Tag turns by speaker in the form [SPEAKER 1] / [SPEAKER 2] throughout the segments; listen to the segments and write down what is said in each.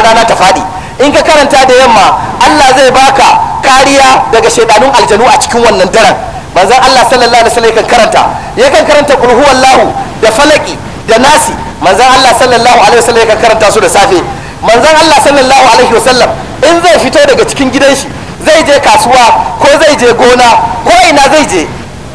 [SPEAKER 1] har rana ta faɗi in ka karanta da yamma Allah zai baka kariya daga shaidanun aljanu a cikin wannan daren manzon Allah sallallahu alaihi wasallam yakan karanta yakan karanta qul huwallahu da falaki da nasi manzon Allah sallallahu alaihi wasallam yakan karanta su da safe manzon Allah sallallahu alaihi wasallam in zai fito daga cikin gidan shi zai je kasuwa ko zai je gona ko ina zai je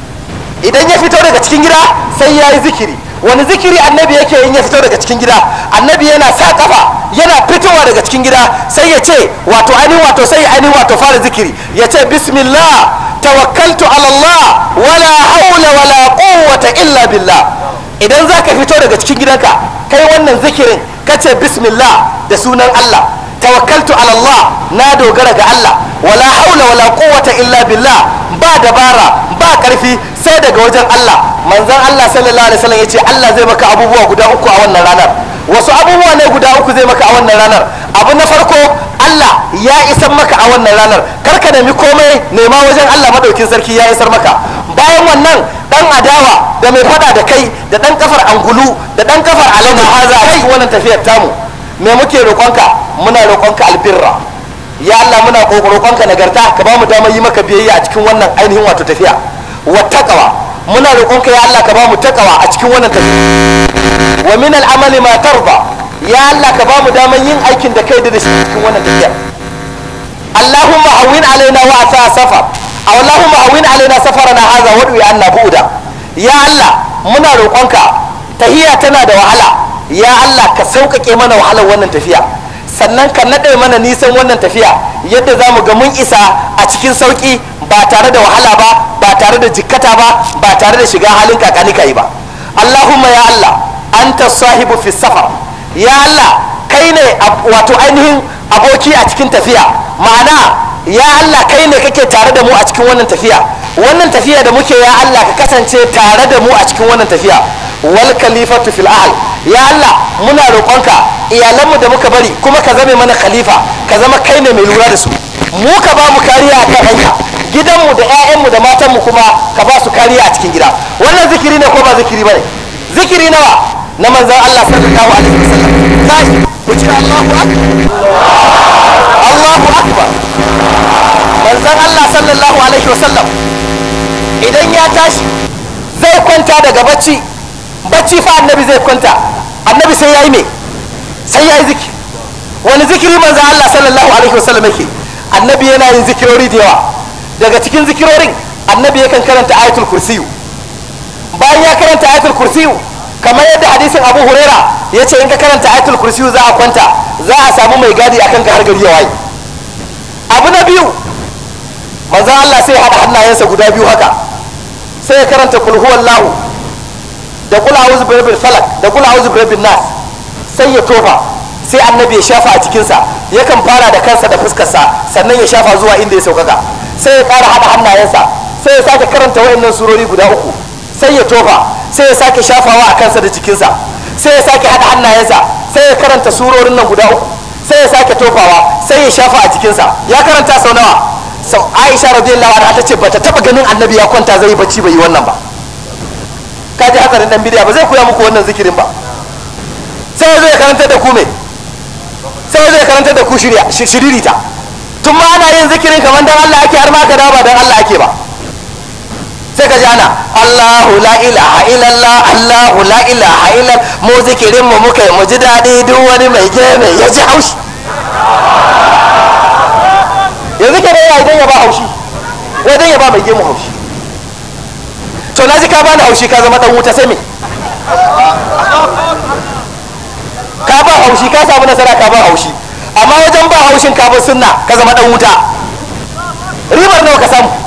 [SPEAKER 1] idan ya fito daga cikin gida sai ya yi zikiri wani zikiri annabi yake in ya fito daga cikin gida annabi yana sa kafa yana fitowa daga cikin gida sai ya ce wato ainihin wato sai ya ainihin wato fara zikiri ya ce bismillah tawakkaltu ala Allah wala haula wala quwwata illa billah idan za ka fito daga cikin gidanka kai wannan zikirin ka ce bismillah da sunan Allah tawakkaltu ala Allah na dogara ga Allah wala haula wala quwwata illa billah ba dabara ba karfi sai daga wajen Allah manzon Allah sallallahu alaihi wasallam yace Allah zai maka abubuwa guda uku a wannan ranar wasu abubuwa ne guda uku zai maka a wannan ranar abu na farko Allah ya isar maka a wannan ranar karka nemi komai nema wajen Allah madaukin sarki ya isar maka bayan wannan dan adawa da mai fada da kai da dan kafar angulu da dan kafar alama haza a cikin wannan tafiyar tamu me muke roƙonka muna roƙonka albirra ya Allah muna roƙonka nagarta ka ba mu damar yi maka biyayya a cikin wannan ainihin wato tafiya wa taqwa muna roƙonka ya Allah ka ba mu taqwa a cikin wannan tafiya wa min al'amali ma tarda ya Allah ka ba mu damar yin aikin da kai da shi cikin wannan tafiya Allahumma hawwin alaina wa asa safar aw Allahumma hawwin alaina safarana hadha wa du'i anna bu'da ya Allah muna roƙonka tahiya tana da wahala ya Allah ka sauƙaƙe mana wahalar wannan tafiya sannan ka naɗe mana nisan wannan tafiya yadda za mu ga mun isa a cikin sauƙi ba tare da wahala ba ba tare da jikkata ba ba tare da shiga halin kakani kai ba Allahumma ya Allah anta sahibu fi safar ya Allah kai ne wato ainihin aboki a cikin tafiya ma'ana ya Allah kai ne kake tare da mu a cikin wannan tafiya wannan tafiya da muke ya Allah ka kasance tare da mu a cikin wannan tafiya wal khalifatu fil ahl ya Allah muna roƙonka iyalanmu da muka bari kuma ka zame mana khalifa ka zama kai ne mai lura da su mu ka ba mu kariya a kan hanya gidanmu da 'ya'yanmu da matanmu kuma ka ba su kariya a cikin gida wannan zikiri ne ko ba zikiri bane zikiri nawa na manzon Allah sallallahu alaihi wasallam tashi ku ce Allahu akbar Allahu akbar manzon Allah sallallahu alaihi wasallam idan ya tashi zai kwanta daga bacci bacci fa annabi zai kwanta annabi sai ya yi me sai ya yi zikiri wani zikiri manzo Allah sallallahu alaihi wasallam yake annabi yana yin zikirori da yawa daga cikin zikirorin annabi yakan karanta ayatul kursiyu bayan ya karanta ayatul kursiyu kamar yadda hadisin abu huraira ya ce in ka karanta ayatul kursiyu za a kwanta za a samu mai gadi akan ka har gari ya waye abu na biyu manzo Allah sai ya haɗa hannayensa guda biyu haka sai ya karanta kul huwallahu da kula auzu birabbil falak da kula auzu birabbil nas sai ya tofa sai annabi ya shafa a cikinsa yakan fara da kansa da fuskarsa sannan ya shafa zuwa inda ya saukaka sai ya ƙara haɗa hannayensa sai ya sake karanta wayannan surori guda uku sai ya tofa sai ya sake shafawa a kansa da jikinsa sai ya sake haɗa hannayensa sai ya karanta surorin nan guda uku sai ya sake tofawa sai ya shafa a jikinsa ya karanta sau nawa sau aisha radiyallahu anha ta ce bata taba ganin annabi ya kwanta zai yi bacci bai yi wannan ba ka ji hatsarin dan bidiya ba zai koya muku wannan zikirin ba sai zai karanta da ku me sai zai karanta da ku shiririta tun ma ana yin zikirin kamar dan Allah ake har ma ka ba dan Allah ake ba sai ka ji ana Allahu la ilaha illallah Allahu la ilaha illallah mu zikirin mu muka yi mu ji daɗi duk wani mai geme ya ji haushi yanzu ke ya idan ya ba haushi wajen ya ba mai gemu haushi to na ji ka bani haushi ka zama dan wuta sai me ka ba haushi ka samu nasara ka ba haushi amma wajen ba haushin ka ba sunna ka zama dan wuta ribar nawa ka samu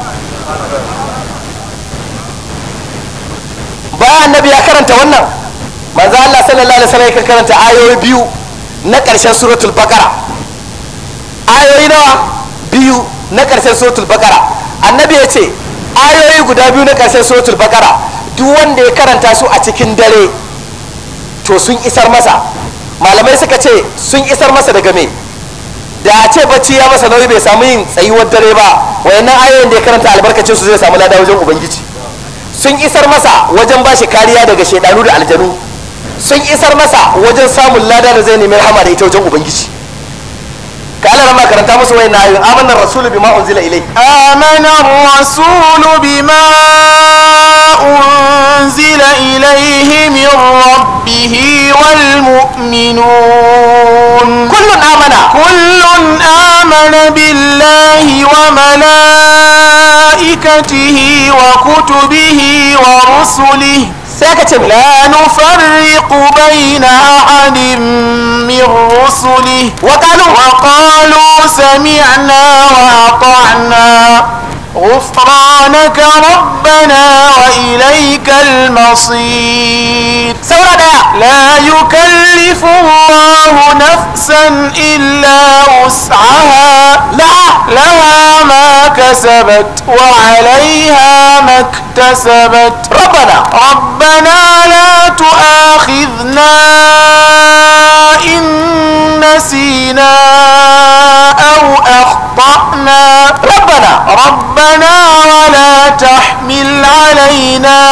[SPEAKER 1] bayan annabi ya karanta wannan manzo Allah sallallahu alaihi wasallam ya karanta ayoyi biyu na ƙarshen suratul baqara ayoyi nawa biyu na ƙarshen suratul baqara annabi ya ce ayoyi guda biyu na ƙarshen suratul baqara duk wanda ya karanta su a cikin dare to sun isar masa malamai suka ce sun isar masa daga me da a ce bacci ya masa nauyi bai samu yin tsayuwar dare ba wayannan ayoyin da ya karanta albarkacin su zai samu lada wajen ubangiji sun isar masa wajen bashi kariya daga shaidanu da aljanu sun isar masa wajen samun lada da zai nemi rahama da ita wajen ubangiji ka Allah ma karanta musu wayan ayoyin amanar rasulu bima unzila ilayhi
[SPEAKER 2] آمن الرسول بما أنزل إليه من ربه والمؤمنون
[SPEAKER 1] kullun amana
[SPEAKER 2] كل آمن بالله وملائكته وكتبه ورسله
[SPEAKER 1] sai aka ce me
[SPEAKER 2] لا نفرق بين أحد من رسله
[SPEAKER 1] وقالوا
[SPEAKER 2] وقالوا سمعنا وأطعنا غفرانك ربنا وإليك المصير
[SPEAKER 1] saura daya
[SPEAKER 2] لا يكلف الله نفسا إلا وسعها
[SPEAKER 1] laha
[SPEAKER 2] لها ما كسبت وعليها ما اكتسبت
[SPEAKER 1] rabbana
[SPEAKER 2] ربنا لا تؤاخذنا إن نسينا أو أخطأنا
[SPEAKER 1] rabbana
[SPEAKER 2] ربنا ولا تحمل علينا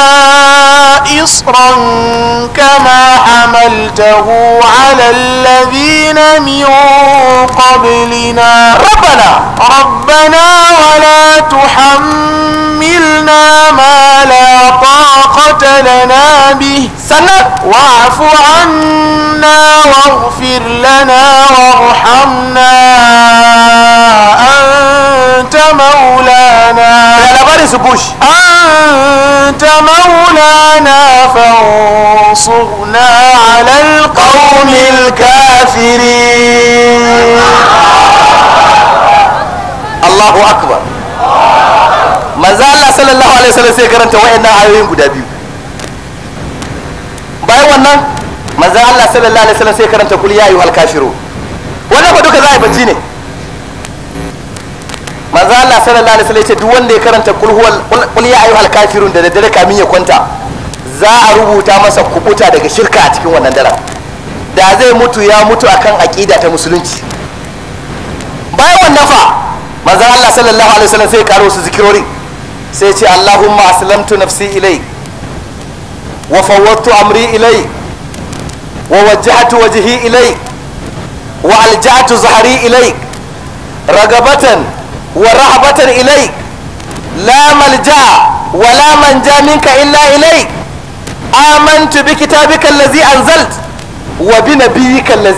[SPEAKER 2] إصرا كما حملته على الذين من قبلنا
[SPEAKER 1] rabbana
[SPEAKER 2] ربنا ولا تحملنا ما لا طاقة لنا به
[SPEAKER 1] sannan
[SPEAKER 2] واعف عنا واغفر لنا وارحمنا أنت مولانا
[SPEAKER 1] ya labarin su bush
[SPEAKER 2] أنت مولانا فانصرنا على القوم الكافرين
[SPEAKER 1] Allahu akbar manzo Allah sallallahu alaihi wasallam sai karanta wayannan ayoyin guda biyu bayan wannan manzo Allah sallallahu alaihi wasallam sai karanta kul ya ayyuhal kafiru wannan fa duka za a yi bacci ne manzo Allah sallallahu alaihi wasallam ya ce duk wanda ya karanta kul huwal kul ya ayyuhal kafirun da daddare kamin ya kwanta za a rubuta masa kubuta daga shirka a cikin wannan daren da zai mutu ya mutu akan aqida ta musulunci bayan wannan fa manzon Allah sallallahu alaihi wasallam sai ya karo su zikirori sai ya ce Allahumma aslamtu nafsi ilai wa fawwadtu amri ilai wa wajjahtu wajhi ilai wa alja'tu zahri ilai ragabatan wa rahabatan ilai la malja wa la manja minka illa ilai amantu bi kitabika allazi anzalt wa bi nabiyyika allazi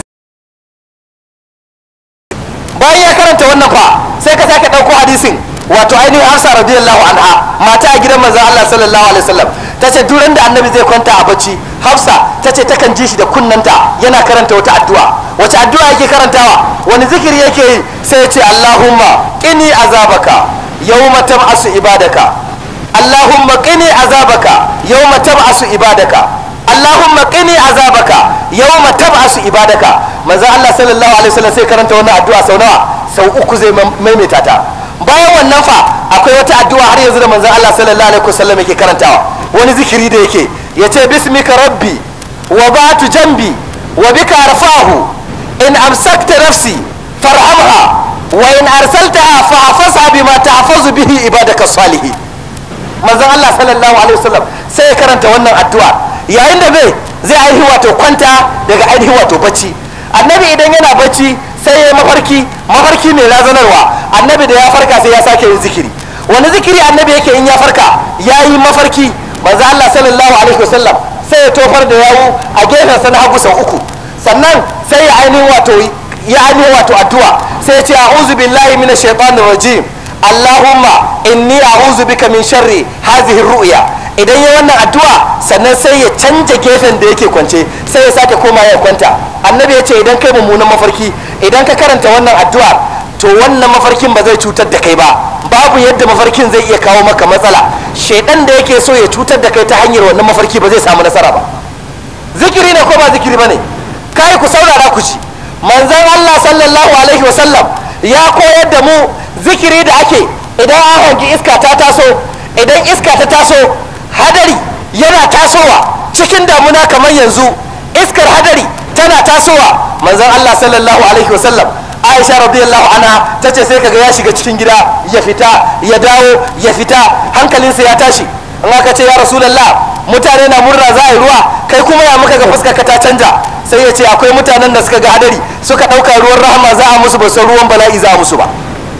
[SPEAKER 1] bayan ya karanta wannan fa sai ka sake ɗauko hadisin wato ainihin hafsa radiyallahu anha mata a gidan manzon Allah sallallahu alaihi wasallam ta ce duran da annabi zai kwanta a bacci hafsa ta ce takan ji shi da kunnanta yana karanta wata addu'a wace addu'a yake karantawa wani zikiri yake yi sai ya ce allahumma qini azabaka yawma tab'asu ibadaka allahumma qini azabaka yawma tab'asu ibadaka Allahumma qini azabaka yawma tab'asu ibadaka manzo Allah sallallahu alaihi wasallam sai karanta wannan addu'a sau nawa sau uku zai maimaita ta bayan wannan fa akwai wata addu'a har yanzu da manzo Allah sallallahu alaihi wasallam yake karantawa wani zikiri da yake yace bismika rabbi wa ba'tu jambi wa bika arfahu in amsakta nafsi farhamha wa in arsaltaha fahfazha bima tahfazu bihi ibadaka salihin manzon Allah sallallahu alaihi wasallam sai ya karanta wannan addu'a yayin da bai zai ainihi wato kwanta daga ainihi wato bacci annabi idan yana bacci sai ya mafarki mafarki mai razanarwa annabi da ya farka sai ya sake yin zikiri wani zikiri annabi yake in ya farka ya yi mafarki manzo Allah sallallahu alaihi wasallam sai ya tofar da yawu a gefen sa na hagu sau uku sannan sai ya ainihin wato ya ainihin wato addu'a sai ya ce a'udhu billahi minash shaitanir rajim Allahumma inni a'udhu bika min sharri hadhihi ru'ya idan ya wannan addu'a sannan sai ya canja gefen da yake kwance sai ya sake koma ya kwanta annabi ya ce idan kai mummunan mafarki idan ka karanta wannan addu'a to wannan mafarkin ba zai cutar da kai ba babu yadda mafarkin zai iya kawo maka matsala shaidan da yake so ya cutar da kai ta hanyar wannan mafarki ba zai samu nasara ba zikiri ne ko ba zikiri bane kai ku saurara ku ci manzon Allah sallallahu alaihi wasallam ya koyar da mu zikiri da ake idan an hangi iska ta taso idan iska ta taso hadari yana tasowa cikin damuna kamar yanzu iskar hadari tana tasowa manzon Allah sallallahu alaihi wasallam Aisha radiyallahu anha ta ce sai kaga ya shiga cikin gida ya fita ya dawo ya fita hankalinsa ya tashi in aka ce ya rasulullah mutane na murna za a yi ruwa kai kuma ya muka ga fuskar ka ta canja sai ya ce akwai mutanen da suka ga hadari suka ɗauka ruwan rahama za a musu ba san ruwan bala'i za a musu ba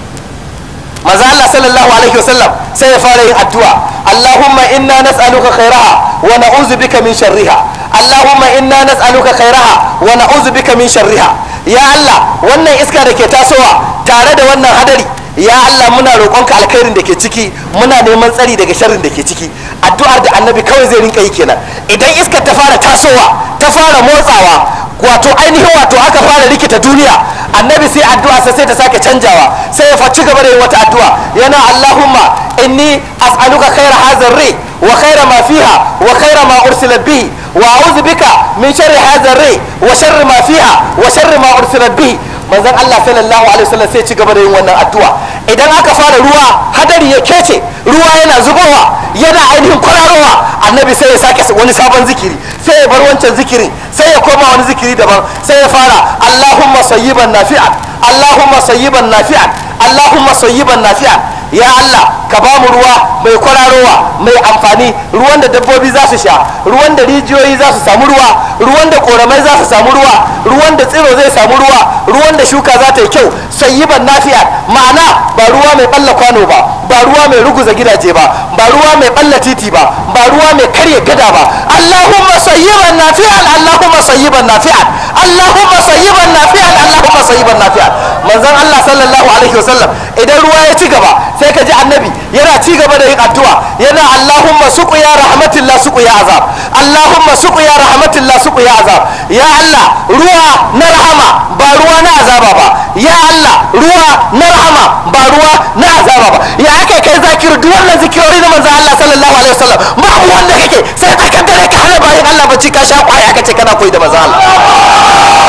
[SPEAKER 1] maza Allah sallallahu alaihi wasallam sai ya fara yin addu'a Allahumma inna nas'aluka khairaha wa na'udhu bika min sharriha Allahumma inna nas'aluka khairaha wa na'udhu bika min sharriha ya Allah wannan iska da ke tasowa tare da wannan hadari ya Allah muna roƙonka alkhairin da ke ciki muna neman tsari daga sharrin da ke ciki addu'ar da annabi kawai zai rinka yi kenan idan iskar ta fara tasowa ta fara motsawa wato ainihin wato aka fara rikita duniya annabi sai addu'a sai ta sake canjawa sai ya ci gaba da yin wata addu'a yana Allahumma inni as'aluka khaira hadha ri wa khaira ma fiha wa khaira ma ursilat bihi wa a'udhu bika min sharri hadha ri wa sharri ma fiha wa sharri ma ursilat bihi manzon Allah sallallahu alaihi wasallam sai ci gaba da yin wannan addu'a idan aka fara ruwa hadari ya kece ruwa yana zubowa yana ainihin kwararowa annabi sai ya sake wani sabon zikiri sai ya bar wancan zikirin sai ya koma wani zikiri daban sai ya fara Allahumma sayyiban nafi'an Allahumma sayyiban nafi'an Allahumma sayyiban nafi'an ya Allah ka ba mu ruwa mai kwararowa mai amfani ruwan da dabbobi za su sha ruwan da rijiyoyi za su samu ruwa ruwan da koramai za su samu ruwa ruwan da tsiro zai samu ruwa ruwan da shuka za ta yi kyau sayyiban nafi'a ma'ana ba ruwa mai balla kwano ba ba ruwa mai ruguza gidaje ba ba ruwa mai balla titi ba ba ruwa mai karya gada ba Allahumma sayyiban nafi'an Allahumma sayyiban nafi'an Allahumma sayyiban nafi'an Allahumma sayyiban nafi'an manzon Allah sallallahu alaihi wasallam idan ruwa ya ci gaba sai ka ji annabi yana ci gaba da yin addu'a yana Allahumma suqiya rahmatillah suqiya azab Allahumma suqiya rahmatillah suqiya azab ya Allah ruwa na rahama ba ruwa na azaba ba ya Allah ruwa na rahama ba ruwa na azaba ba ya ake kai zakir duk wannan zikirori na manzon Allah sallallahu alaihi wasallam babu wanda kake sai tsakar dare ka hana bayan Allah bacci ka sha kwaya ka ce kana koyi da manzon Allah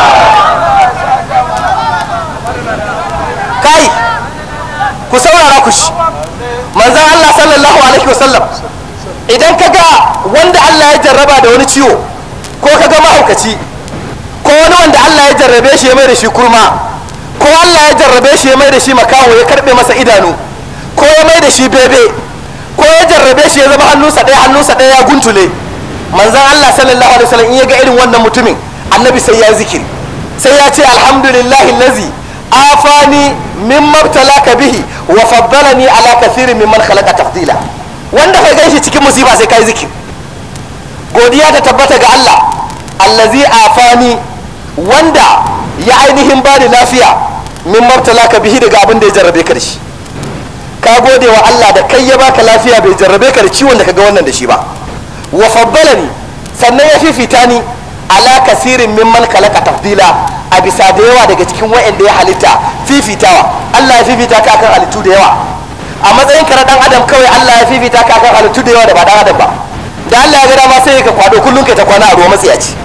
[SPEAKER 1] kai ku saurara ku shi manzan Allah sallallahu alaihi wasallam idan ka ga wanda Allah ya jarraba da wani ciwo ko ka ga mahaukaci ko wani wanda Allah ya jarrabe shi ya mai da shi kurma ko Allah ya jarrabe shi ya mai da shi makaho ya karbe masa idanu ko ya mai da shi bebe ko ya jarrabe shi ya zama hannunsa ɗaya hannunsa ɗaya ya guntule manzan Allah sallallahu alaihi wasallam in ya ga irin wannan mutumin annabi sai ya zikiri sai ya ce alhamdulillahi lazi afani mimma ibtalaka bihi wa faddalani ala kathirin mimman khalaqa tafdila wanda kai ganshi cikin musiba sai kai zikir godiya ta tabbata ga Allah allazi afani wanda ya ainihin bani lafiya mimma ibtalaka bihi daga abin da ya jarrabe ka da shi ka gode wa Allah da kai ya baka lafiya bai jarrabe ka da ciwon da kaga wannan da shi ba wa faddalani sannan ya fifita ni ala kasirin mimman khalaqa tafdila a bisa da yawa daga cikin wa'anda ya halitta fifitawa Allah ya fifita ka kan halittu da yawa a matsayin ka na dan adam kawai Allah ya fifita ka kan halittu da yawa da ba dan adam ba da Allah ya ga dama sai ka kwado kullun kai ta kwana a ruwa matsiyaci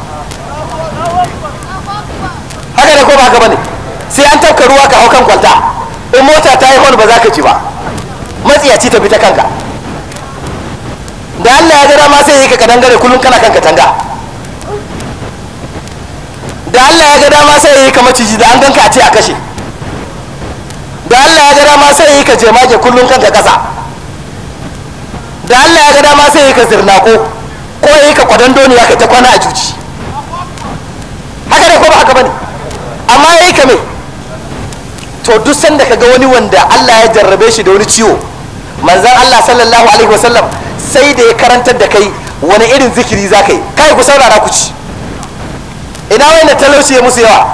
[SPEAKER 1] haka ne ko ba haka bane sai an tafka ruwa ka hau kan kwalta in mota ta yi hon ba za ka ci ba matsiyaci ta bi ta kanka da Allah ya ga dama sai ka kadangare kullun kana kan katanga da Allah ya ga dama sai ya yi ka maciji da an ganka a ce a kashe da Allah ya ga dama sai ya yi ka jemage kullum kanka kasa da Allah ya ga dama sai ya yi ka zirnako ko ya yi ka kwadon doniya ka ta kwana a juji haka ne ko ba haka bane amma ya yi ka me to duk sanda ka ga wani wanda Allah ya jarrabe shi da wani ciwo manzan Allah sallallahu alaihi wasallam sai da ya karantar da kai wani irin zikiri za ka yi kai ku saurara ku ci ina wayanda talauci ya musu yawa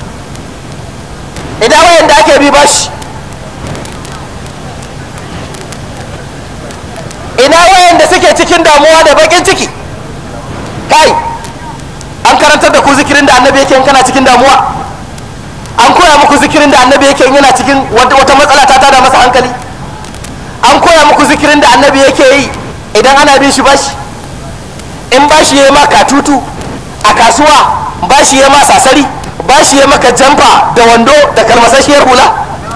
[SPEAKER 1] ina wayanda ake bi bashi ina wayanda suke cikin damuwa da bakin ciki kai an karantar da ku zikirin da annabi yake kana cikin damuwa an koya muku zikirin da annabi yake yana cikin wata matsala ta tada masa hankali an koya muku zikirin da annabi yake yi idan ana bin shi bashi in bashi ya yi ma katutu a kasuwa bashi ya ma sasari bashi ya maka jamfa da wando da kalmasasshiyar hula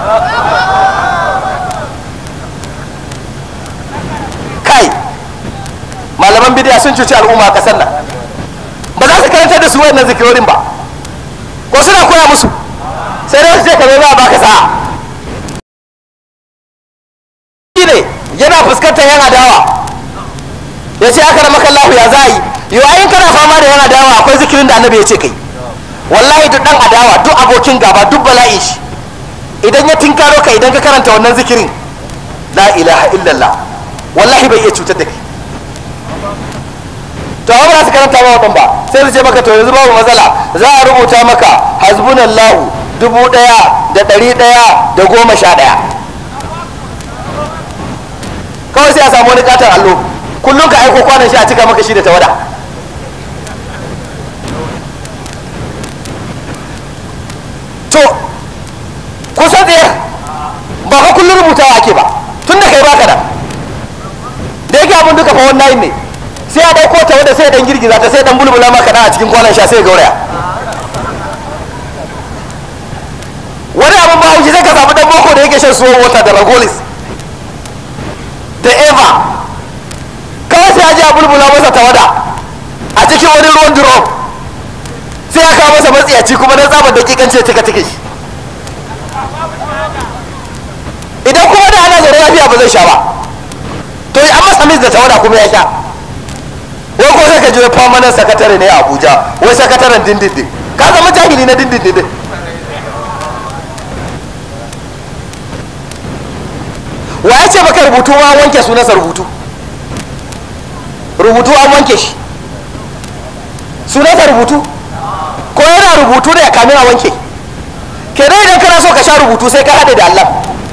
[SPEAKER 1] kai malaman bidiya sun cuci al'umma a kasar nan ba za su karanta da su wayannan zikirorin ba ko suna koya musu sai dai su ce kamar ba baka sa'a ne yana fuskantar yan adawa ya ce aka ramaka Allah ya za yi yau ayin kana fama da yan adawa akwai zikirin da annabi ya ce kai wallahi duk dan adawa duk abokin gaba duk bala'i shi idan ya tinkaro ka idan ka karanta wannan zikirin la ilaha illallah wallahi bai iya cutar da kai to amma ba su karanta ba wadan ba sai su ce maka to yanzu babu matsala za a rubuta maka hasbunallahu dubu daya da dari daya da goma sha daya kawai sai a samu wani katon allo kullum ka aiko kwanan shi a cika maka shi da tawada to kusan tsaye ba ka kullum rubutawa ake ba tun da kai baka da da yake abin duka fa wannan ne sai a ɗauko ta wadda sai dan girgiza ta sai dan bulbula maka a cikin kwanan sha sai gauraya wani abin ba haushi sai ka samu dan boko da yake shan suwan wata da ragolis da eva kawai sai a ji a bulbula masa tawada a cikin wani ruwan duro sai ya kawo masa matsiyaci kuma na tsabar da kikance cika ciki idan kuma da ana zaune lafiya ba zai sha ba to an masa mis da tawada kuma ya sha wai ko sai ka je permanent sakatare ne a abuja wai sakataren dindindin ka zama jahili na dindindin wa ya ce baka rubutu ma wanke sunansa rubutu rubutu an wanke shi sunansa rubutu ko yana rubutu da ya kamin a wanke ke dai idan kana so ka sha rubutu sai ka haɗe da allah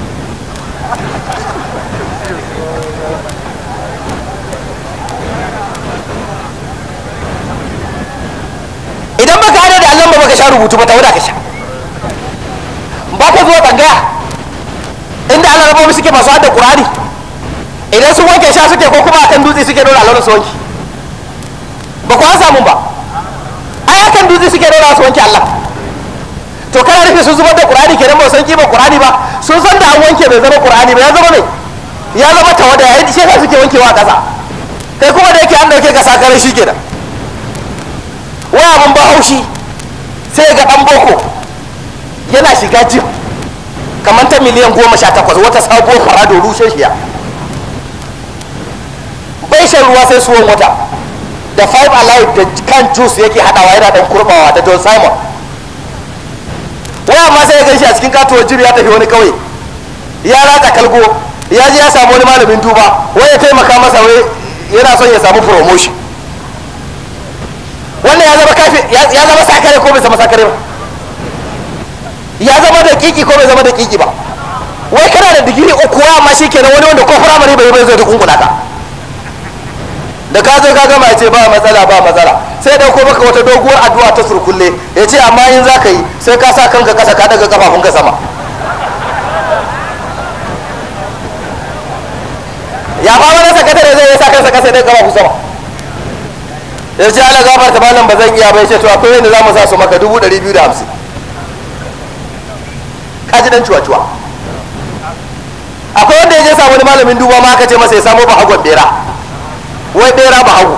[SPEAKER 1] idan baka haɗe da allah ba baka sha rubutu ba ta wuda ka sha ba ka zuwa tsangaya inda Allah rabobi suke masu hada Qur'ani idan sun wanke sha suke ko kuma akan dutse suke dora Allah su wanke ba ku an samu ba ai akan dutse suke dora su wanke Allah to kana rufe sun zubar da Qur'ani kenan ba san kima Qur'ani ba sun san da an wanke bai zama Qur'ani ba ya zama ne ya zama tawada yayin shi yasa suke wankewa a ƙasa kai kuma da yake an dauke ka sakarai shi kenan wai abun ba haushi sai ga dan boko yana shiga jim kamar ta miliyan goma sha takwas wata sabuwar farado rushe shiya bai shan ruwa sai suwan wata da five alive da kan juice yake hadawa yana dan kurbawa da don simon waya ma sai ya gan shi a cikin katuwar jiri ya tafi wani kauye ya ratsa kalgo ya je ya samu wani malamin duba wai ya taimaka masa wai yana son ya samu promotion wannan ya zama kafi ya zama sakare ko bai zama sakare ba ya zama da kiki ko bai zama da kiki ba wai kana da digiri uku wa amma shi kenan wani wanda ko firamare bai bai zai da kunkuna ka da ka zo ka gama ya ce ba matsala ba matsala sai dauko maka wata doguwar addu'a ta surkulle ya ce amma in za ka yi sai ka sa kanka kasa ka daga kafafun ka sama ya fama na sakatare zai yi sa kansa kasa daga kafafun sama ya ce ala gafarta malam ba zan iya bai ce to akwai yadda za mu sa su maka dubu ɗari biyu da hamsin kaji dan cuwa-cuwa akwai wanda ya je samu wani malamin duba ma aka ce masa ya samu bahagon bera wai bera bahago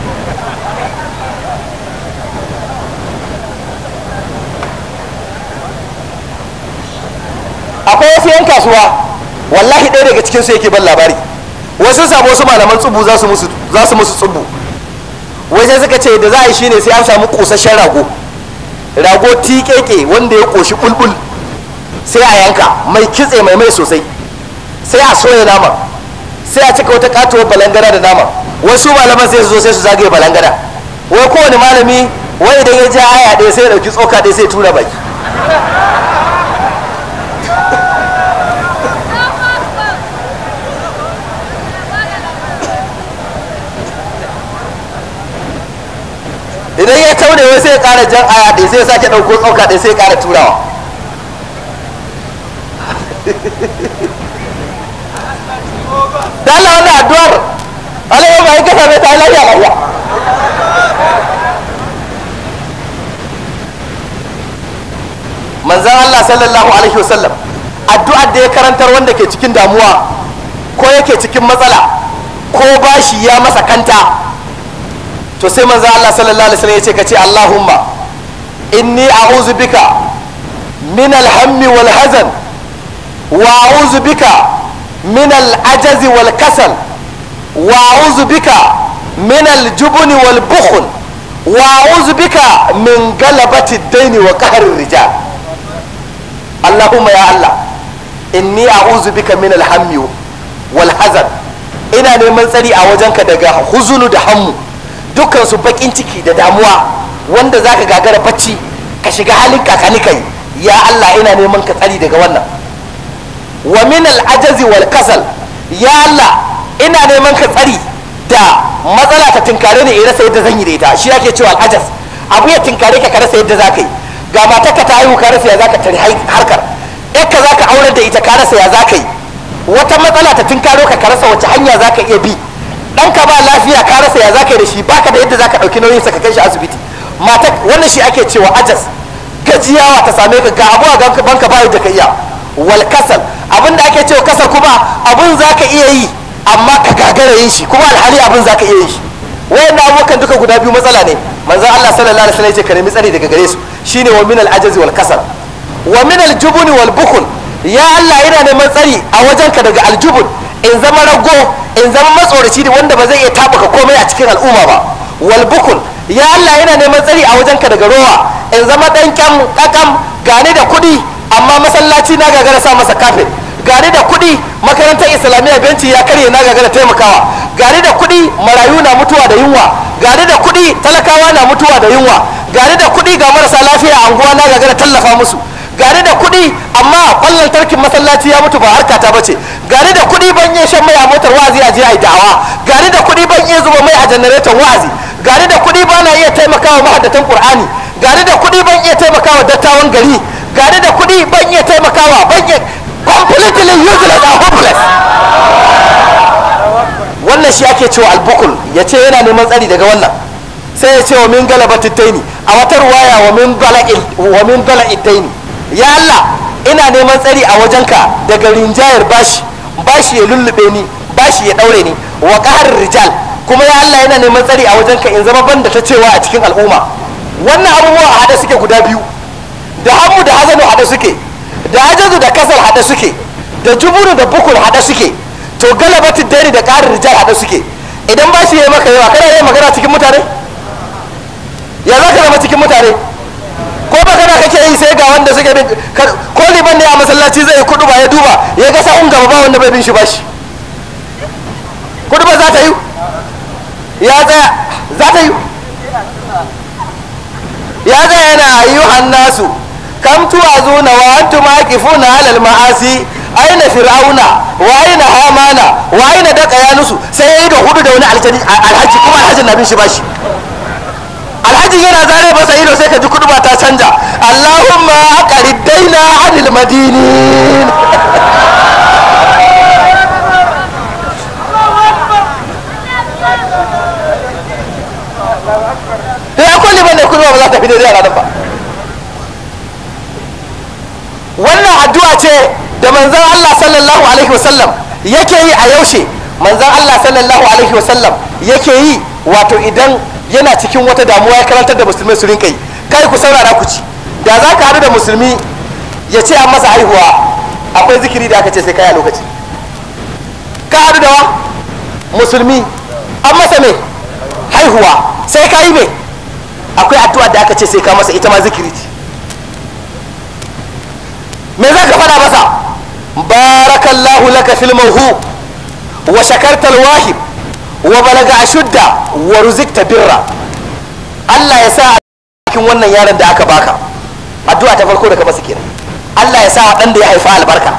[SPEAKER 1] akwai wasu yan kasuwa wallahi ɗaya daga cikinsu yake ban labari wasu samu wasu malaman tsubu za su musu tsubu wai sai suka ce da za a yi shine sai an samu ƙosashen rago rago tikeke wanda ya ƙoshi bulbul sai a yanka mai kitse mai mai sosai sai a soya nama sai a cika wata katuwar balangada da nama wasu malaman sai su zo sai su zagaye balangada wai kowane malami wai idan ya ja aya ɗaya sai ya ɗauki tsoka ɗaya sai ya tura baki idan ya taune wai sai ya ƙara jan aya ɗaya sai ya sake ɗauko tsoka ɗaya sai ya ƙara turawa da Allah wannan addu'ar Allah ya bai kasa mai ta lafiya lafiya manzan Allah sallallahu alaihi wasallam addu'ar da ya karantar wanda ke cikin damuwa ko yake cikin matsala ko bashi ya masa kanta to sai manzan Allah sallallahu alaihi wasallam ya ce ka ce Allahumma inni a'udhu bika min alhammi wal hazan وأعوذ بك من العجز والكسل وأعوذ بك min aljubni wal bukhl wa a'udhu bika min galabati ad-dayn wa qahri rijal Allahumma ya Allah inni a'udhu bika min al-hammi wal hazan ina neman tsari a wajenka daga huzunu da hammu dukkan su bakin ciki da damuwa wanda zaka gagara bacci ka shiga halin kakani kai ya Allah ina neman ka tsari daga wannan wa min al-ajazi wal kasal ya Allah ina neman ka tsari da matsala ta tinkare ni in rasa yadda zan yi da ita shi ake cewa al-ajaz abu ya tinkare ka ka rasa yadda zaka yi ga matarka ta haihu ka rasa ya zaka tare harkar ka zaka aurar da ita ka rasa ya zaka yi wata matsala ta tinkaro ka ka rasa wace hanya zaka iya bi ɗanka ba lafiya ka rasa ya zaka yi da shi baka da yadda zaka ɗauki nauyin sa ka kai shi asibiti mata wannan shi ake cewa ajaz gajiyawa ta same ka ga abu a ganka banka ba yadda ka iya wal kasal abin da ake cewa kasal kuma abun zaka iya yi amma ka gagara yin shi kuma alhali abun zaka iya yin shi wayannan abubuwan duka guda biyu matsala ne manzon Allah sallallahu alaihi wasallam ya ce ka nemi tsari daga gare su shine wa min al ajaz wal kasal wa min al jubuni wal bukhl ya Allah ina neman tsari a wajenka daga aljubun in zama rago in zama matsoraci da wanda ba zai iya tabuka komai a cikin al'umma ba wal bukul ya Allah ina neman tsari a wajenka daga rowa in zama dan kyam kakam gane da kuɗi amma masallaci na gagara sa masa kafin gane da kuɗi makarantar islamiyya benci ya karye na gagara taimakawa gane da kuɗi marayu na mutuwa da yunwa gane da kuɗi talakawa na mutuwa da yunwa gane da kuɗi ga marasa lafiya a anguwa na gagara tallafa musu gane da kuɗi amma ƙwallon tarkin masallaci ya mutu ba harka ta bace gane da kuɗi ban iya shan mai a motar wa'azi a je a yi da'awa gane da kuɗi ban iya zuba mai a janareton wa'azi gane da kuɗi ba na iya taimakawa mahaddatan qur'ani gane da kuɗi ban iya taimakawa dattawan gari gane da kuɗi ban iya taimakawa ban iya completely useless and hopeless wannan shi ake cewa albukul ya ce yana neman tsari daga wannan sai ya ce wa min galabatit taini a wata ruwaya wa min bala'il wa min bala'id taini ya Allah ina neman tsari a wajenka daga rinjayar bashi bashi ya lullube ni bashi ya daure ni wa qahar rijal kuma ya Allah yana neman tsari a wajenka in zama banda ta cewa a cikin al'umma wannan abubuwa a hada suke guda biyu da hamu da hazanu hada suke da ajazu da kasal hada suke da juburu da bukul hada suke to galabatu dare da qahar rijal hada suke idan bashi ya maka yawa kana yin magana cikin mutane ya za ka zama cikin mutane ko magana kake yi sai ga wanda suke bin ko liban ne a masallaci zai kudu ba ya duba ya ga sa'un gaba ba wanda bai bin shi bashi kudu ba za ta yi ya tsaya za ta yi ya tsaya yana ayyuhan nasu kam tuwazuna wa antum aqifuna alal ma'asi aina fir'auna wa aina hamana wa aina daka yanusu sai yayi da hudu da wani alhaji kuma alhajin na bin shi bashi alhaji yana zare masa ido sai ka ji kudu ta canja allahumma aqrid daina anil madinin ya kulli bane kudu ba za ta fi daidai a ranar ba wannan addu'a ce da manzon Allah sallallahu alaihi wasallam yake yi a yaushe manzon Allah sallallahu alaihi wasallam yake yi wato idan yana cikin wata damuwa ya karantar da musulmai su rinka yi kai ku saurara ku ci da za ka haɗu da musulmi ya ce an masa haihuwa akwai zikiri da aka ce sai kai a lokaci ka haɗu da wa musulmi an masa me haihuwa sai ka yi me akwai addu'a da aka ce sai ka masa ita ma zikiri ce me za ka faɗa masa barakallahu laka fil mawhu wa shakartal wahib wa balaga ashudda wa ruzikta birra Allah ya sa a cikin wannan yaron da aka baka addu'a ta farko da ka masa kenan Allah ya sa dan da ya haifa albarka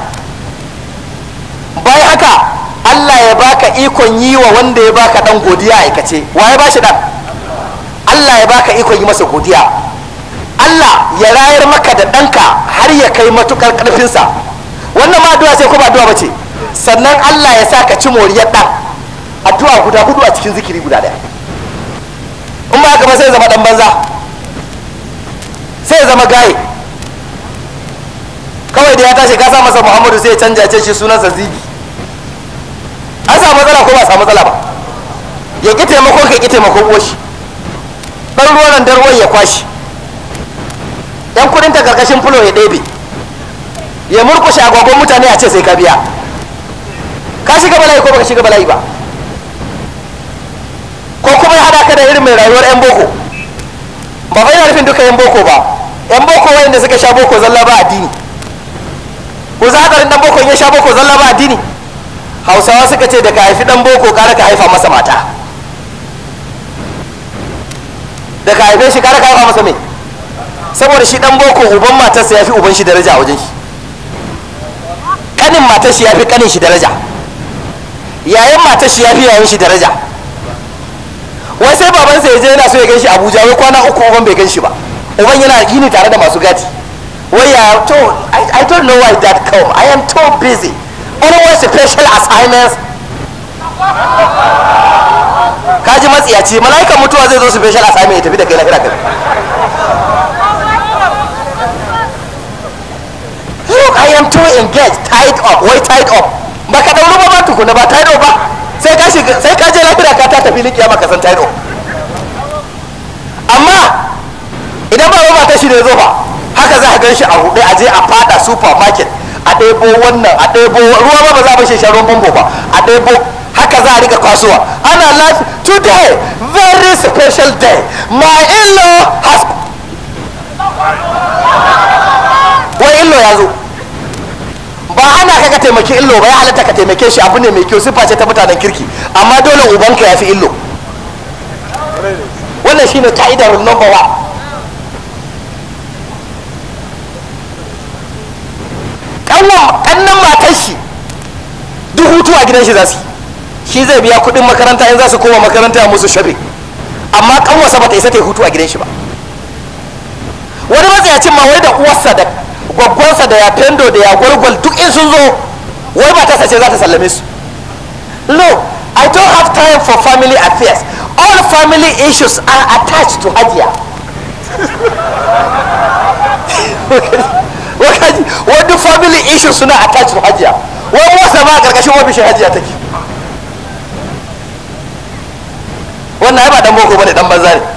[SPEAKER 1] bayan haka Allah ya baka ikon yi wa wanda ya baka dan godiya aikace wa ya bashi dan Allah ya baka ikon yi masa godiya Allah ya rayar maka da ɗanka har ya kai matukar ƙarfinsa wannan ma addu'a ce ko ba addu'a ba ce sannan Allah ya sa ka ci moriyar ɗan addu'a guda hudu a cikin zikiri guda ɗaya in ba haka ba sai ya zama ɗan banza sai ya zama gaye kawai da ya tashi ka sa masa muhammadu sai ya canja ce shi sunansa zibi an samu matsala ko ba samu matsala ba ya ƙi taimakon ka ƙi taimakon uwashi ɗan ruwan da ruwan ya kwashi yan kudin ta karkashin fulo ya ɗebe ya murkushe agogon mutane a ce sai ka biya ka shiga bala'i ko baka shiga bala'i ba ko kuma ya hada ka da irin mai rayuwar yan boko ba fa ina nufin duka yan boko ba yan boko wayanda suka sha boko zalla ba addini ko za hadarin dan boko in ya sha boko zalla ba addini hausawa suka ce da ka haifi dan boko kara ka haifa masa mata da ka haife shi kara ka haifa masa me saboda shi dan boko uban matarsa ya fi uban shi daraja a wajen shi kanin matar shi ya fi kanin shi daraja yayan matar shi ya fi yayan shi daraja wai sai babansa ya je yana so ya gan shi abuja wai kwana uku uban bai gan shi ba uban yana gini tare da masu gadi wai ya to I, I don't know why that come I am too busy always special assignments kaji matsiyaci mala'ikan mutuwa zai zo special assignment ya tafi da kai lahira kai look I am too engaged tied up wai tied up baka dauro ba ba tukuna ba tied up ba sai ka shiga sai ka je lahira ka ta tafi likiya maka san tied up amma idan ba ba ta shi ne zo ba haka za a gan shi a huɗe a je a fada supermarket a ɗebo wannan a ɗebo ruwa ba ba za a bashi shan ruwan famfo ba a ɗebo haka za a rika kwasuwa ana lafi today very special day my in-law has wai illo ya zo ba ana ka ka taimaki illo ba ya halatta ka taimake shi abu ne mai kyau siffa ce ta mutanen kirki amma dole ubanka ya fi illo wannan shine ka'idar number one kannan matar shi duk hutu a gidan shi za su shi zai biya kudin makaranta in za su koma makaranta musu shopping amma kanwarsa ba ta isa ta yi hutu a gidan shi ba wani matsayacin ma wai da uwarsa da gwaggwansa da ya fendo da ya gwargwal duk in sun zo wai ba ta sace za ta sallame su no i don't have time for family affairs all family issues are attached to hajiya wakaji wani family issues suna attached to hajiya wani wasa ma a karkashin ofishin hajiya take wannan ai ba dan boko bane dan banza ne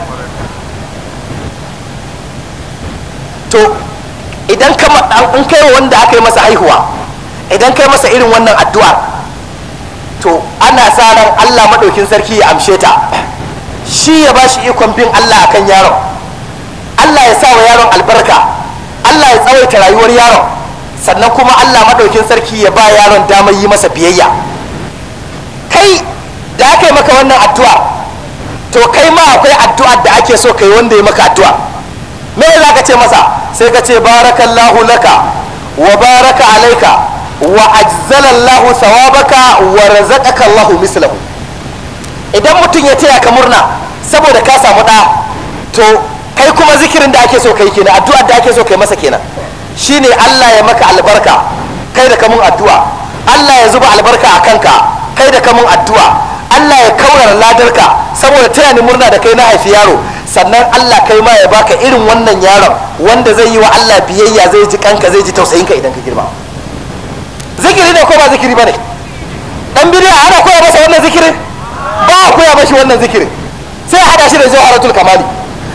[SPEAKER 1] to idan ka in kai wanda aka yi masa haihuwa idan kai masa irin wannan addu'a to ana sa ran Allah madaukin sarki ya amshe ta shi ya bashi ikon bin Allah akan yaron Allah ya sa wa yaron albarka Allah ya tsawaita rayuwar yaron sannan kuma Allah madaukin sarki ya ba yaron damar yi masa biyayya kai da aka yi maka wannan addu'a to kai ma akwai addu'ar da ake so kai wanda ya maka addu'a me za ka ce masa sai ka ce barakallahu laka wa baraka alaika wa ajzalallahu thawabaka wa razaqaka Allahu mislahu idan mutum ya taya ka murna saboda ka samu da to kai kuma zikirin da ake so kai kenan addu'ar da ake so kai masa kenan shine Allah ya maka albarka kai da kamun addu'a Allah ya zuba albarka a kanka kai da kamun addu'a Allah ya kaurara ladarka saboda taya ni murna da kai na haifi yaro sannan Allah kai ma ya baka irin wannan yaron wanda zai yi wa Allah biyayya zai ji kanka zai ji tausayin ka idan ka girma zikiri ne ko ba zikiri bane dan bidiya ana koya masa wannan zikirin ba a koya mashi wannan zikirin sai a hada shi da jawharatul kamali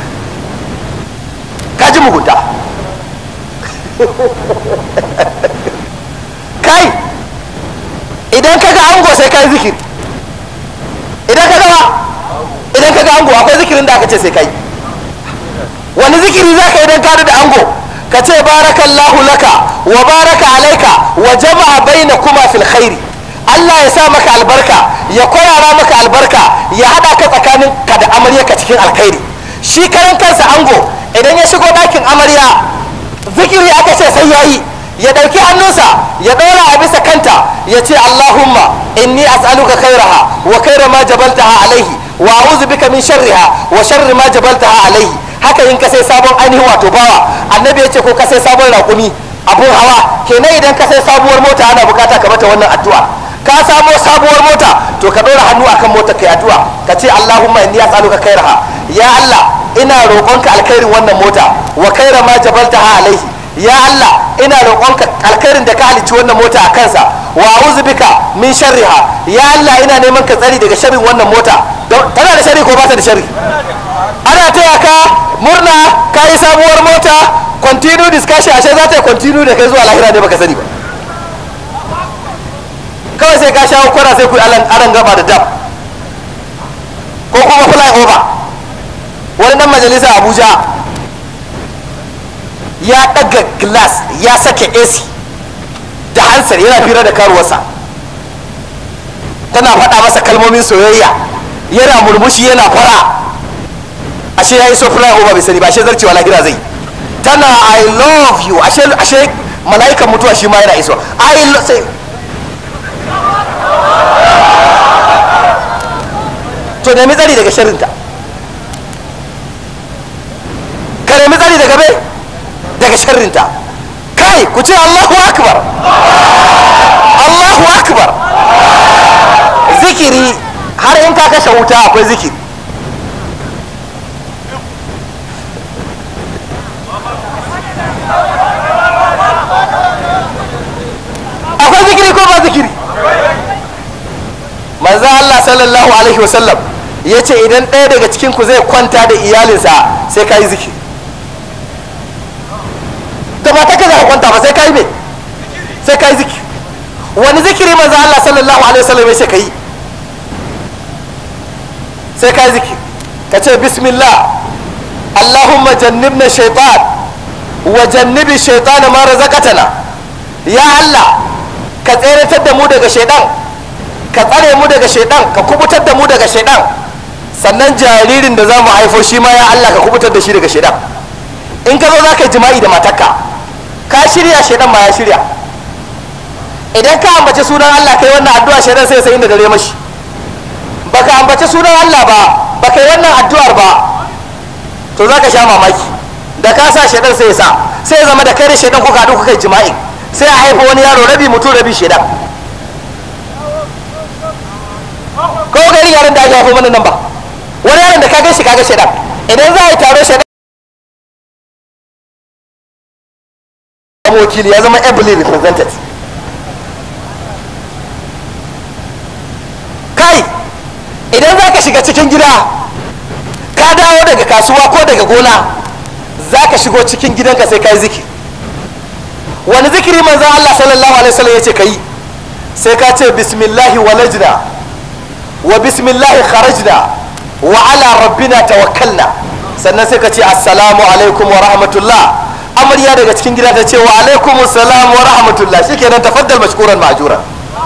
[SPEAKER 1] ka ji mugunta kai idan ka ga ango sai kai zikiri idan ka ga idan ka ga ango akwai zikirin da aka ce sai kai wani zikiri za ka idan ka da ango ka ce barakallahu laka wa baraka alaika wa jama'a baina kuma fil khairi Allah ya sa maka albarka ya kwarara maka albarka ya hada ka tsakanin ka da amaryarka cikin alkhairi shi karan kansa ango idan ya shigo ɗakin amarya zikiri aka ce sai yayi ya ɗauki hannunsa ya ɗora a bisa kanta ya ce Allahumma inni as'aluka khairaha wa khaira ma jabaltaha alaihi wa a'udhu bika min sharriha wa sharri ma jabaltaha alaihi haka in ka sai sabon ainihin wato bawa annabi ya ce ko ka sai sabon raƙumi abun hawa kenan idan ka sai sabuwar mota ana bukata ka mata wannan addu'a ka samo sabuwar mota to ka ɗora hannu akan mota kai addu'a ka ce Allahumma inni as'aluka khairaha ya Allah ina roƙonka alkhairin wannan mota wa khaira ma jabaltaha alaihi ya Allah ina roƙonka alkhairin da ka halicci wannan mota a kansa wa a'udhu bika min sharriha ya Allah ina neman ka tsari daga sharrin wannan mota tana da sharri ko ba ta da sharri ana taya ka murna ka yi sabuwar mota continue discussion ashe za ta yi continue da kai zuwa lahira ne baka sani ba kawai sai ka shawo kwana sai ku yi aran gaba da dab ko kuma fly over wani dan majalisa abuja ya daga glass ya sake ac da hansar yana fira da karuwarsa tana faɗa masa kalmomin soyayya yana murmushi yana fara ashe ya yi so fly over bai sani ba ashe zarcewa lahira zai tana i love you ashe ashe mala'ikan mutuwa shi ma yana iso i love sai to nemi tsari daga sharrinta ka nemi tsari daga me daga sharrinta kai ku ce allahu akbar allahu akbar zikiri har in ka kashe wuta akwai zikiri akwai zikiri ko ba zikiri manzo Allah sallallahu alaihi wasallam ya ce idan ɗaya daga cikin ku zai kwanta da iyalinsa sai ka yi zikiri da ba ta ka za ka kwanta ba sai ka yi me sai ka yi zikiri wani zikiri manzo Allah sallallahu alaihi wasallam ya ce ka yi sai ka yi zikiri ka ce bismillah allahumma jannibna shaitan wa jannibi shaitan ma razaqatana ya Allah ka tseratar da mu daga shaitan ka tsare mu daga shaitan ka kubutar da mu daga shaitan sannan jaririn da za mu haifo shi ma ya Allah ka kubutar da shi daga shaitan in ka zo za ka yi jima'i da matarka ka shirya shaitan ma ya shirya idan ka ambaci sunan Allah kai wannan addu'a shaitan sai sai inda dare mashi baka ambaci sunan Allah ba baka yi wannan addu'ar ba to za ka sha mamaki da ka sa shaitan sai ya sa sai ya zama da kai da shaitan kuka haɗu kuka yi jima'i sai a haifa wani yaro rabi mutum rabi shaitan ko gari yaran da ake haifo mana nan ba wani yaron da ka gan shi ka ga shaitan idan za a yi taro shaitan wakili ya zama ably represented kai idan za ka shiga cikin gida ka dawo daga kasuwa ko daga gona za ka shigo cikin gidanka sai ka yi zikiri wani zikiri manzan Allah sallallahu alaihi wasallam ya ce ka yi sai ka ce bismillahi walajna wa bismillahi kharajna wa ala rabbina tawakkalna sannan sai ka ce assalamu alaikum wa rahmatullah amarya daga cikin gida ta ce wa alaikum assalam wa rahmatullah shikenan tafaddal mashkuran ma'juran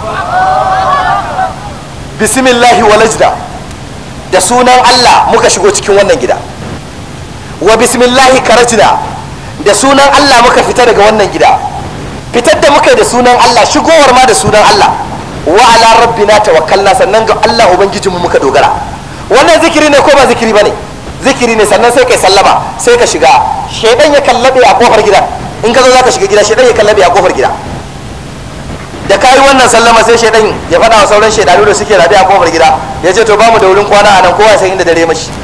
[SPEAKER 1] bismillahi walajna da sunan Allah muka shigo cikin wannan gida wa bismillahi karajna da sunan Allah muka fita daga wannan gida fitar da muka yi da sunan Allah shigowar ma da sunan Allah wa ala rabbina tawakkalna sannan ga Allah ubangijinmu muka dogara wannan zikiri ne ko ba zikiri bane zikiri ne sannan sai kai sallama sai ka shiga shedan ya kallabe a kofar gida in ka zo zaka shiga gida shedan ya kallabe a kofar gida da kayi wannan sallama sai shedan ya faɗa wa sauran shedanu da suke rabe a kofar gida ya ce to bamu da wurin kwana a nan kowa sai inda dare mashi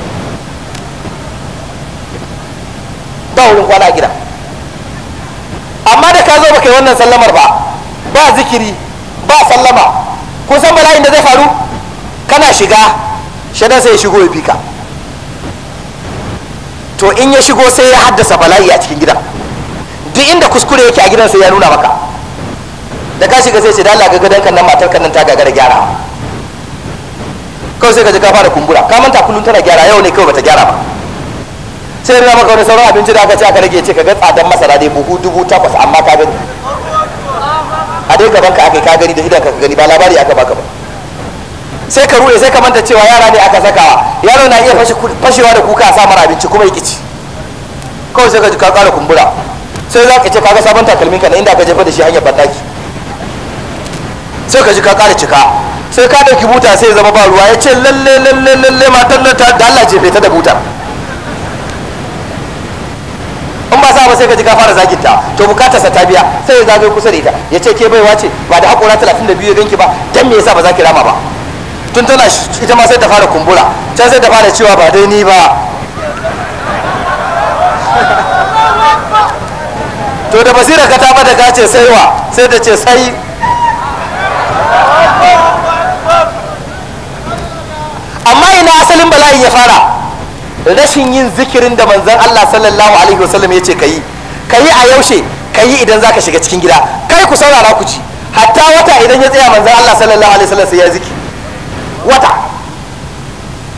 [SPEAKER 1] ba wurin kwana a gida amma da ka zo baka yi wannan sallamar ba ba zikiri ba sallama kun san bala'in da zai faru kana shiga shedan sai ya shigo ya fika to in ya shigo sai ya haddasa bala'i a cikin gidan duk inda kuskure yake a gidan sai ya nuna maka da ka shiga sai ce da Allah ga gadon kan nan matar kan nan ta gagara gyara kawai sai ka ji ka fara kumbura ka manta kullum tana gyara yau ne kawai bata gyara ba sai ya maka wani sauran abinci da aka ce aka rage ce ka ga tsadan masara dai buhu dubu takwas amma ka gani a dai gaban ka aka ka gani da idan ka gani ba labari aka baka ba sai ka ruɗe sai ka manta cewa yara ne aka sakawa yaro na iya fashewa da kuka a sa mara abinci kuma ya kici kawai sai ka ji ka ƙara kumbura sai za ka ce kaga sabon takalmin ka na inda ka jefa da shi hanyar bandaki sai ka ji ka ƙara cika sai ka ɗauki buta sai zama ba ruwa ya ce lalle lalle lalle matar nan ta da Allah jefe ta da buta in ba sa ba sai ka ji ka fara zagin ta to bukatar sa ta biya sai ya zagaye kusa da ita ya ce ke baiwa ce ba da haƙora 32 ya ganki ba dan me yasa ba za ki rama ba tun tana ita ma sai ta fara kumbura can sai ta fara cewa ba dai ni ba to da basira ka ta bada ka ce sai wa sai ta ce sai amma ina asalin bala'in ya fara rashin yin zikirin da manzon Allah sallallahu alaihi wasallam ya ce ka yi ka yi a yaushe ka yi idan za ka shiga cikin gida kai ku saurara ku ci hatta wata idan ya tsaya manzon Allah sallallahu alaihi wasallam sai ya ziki wata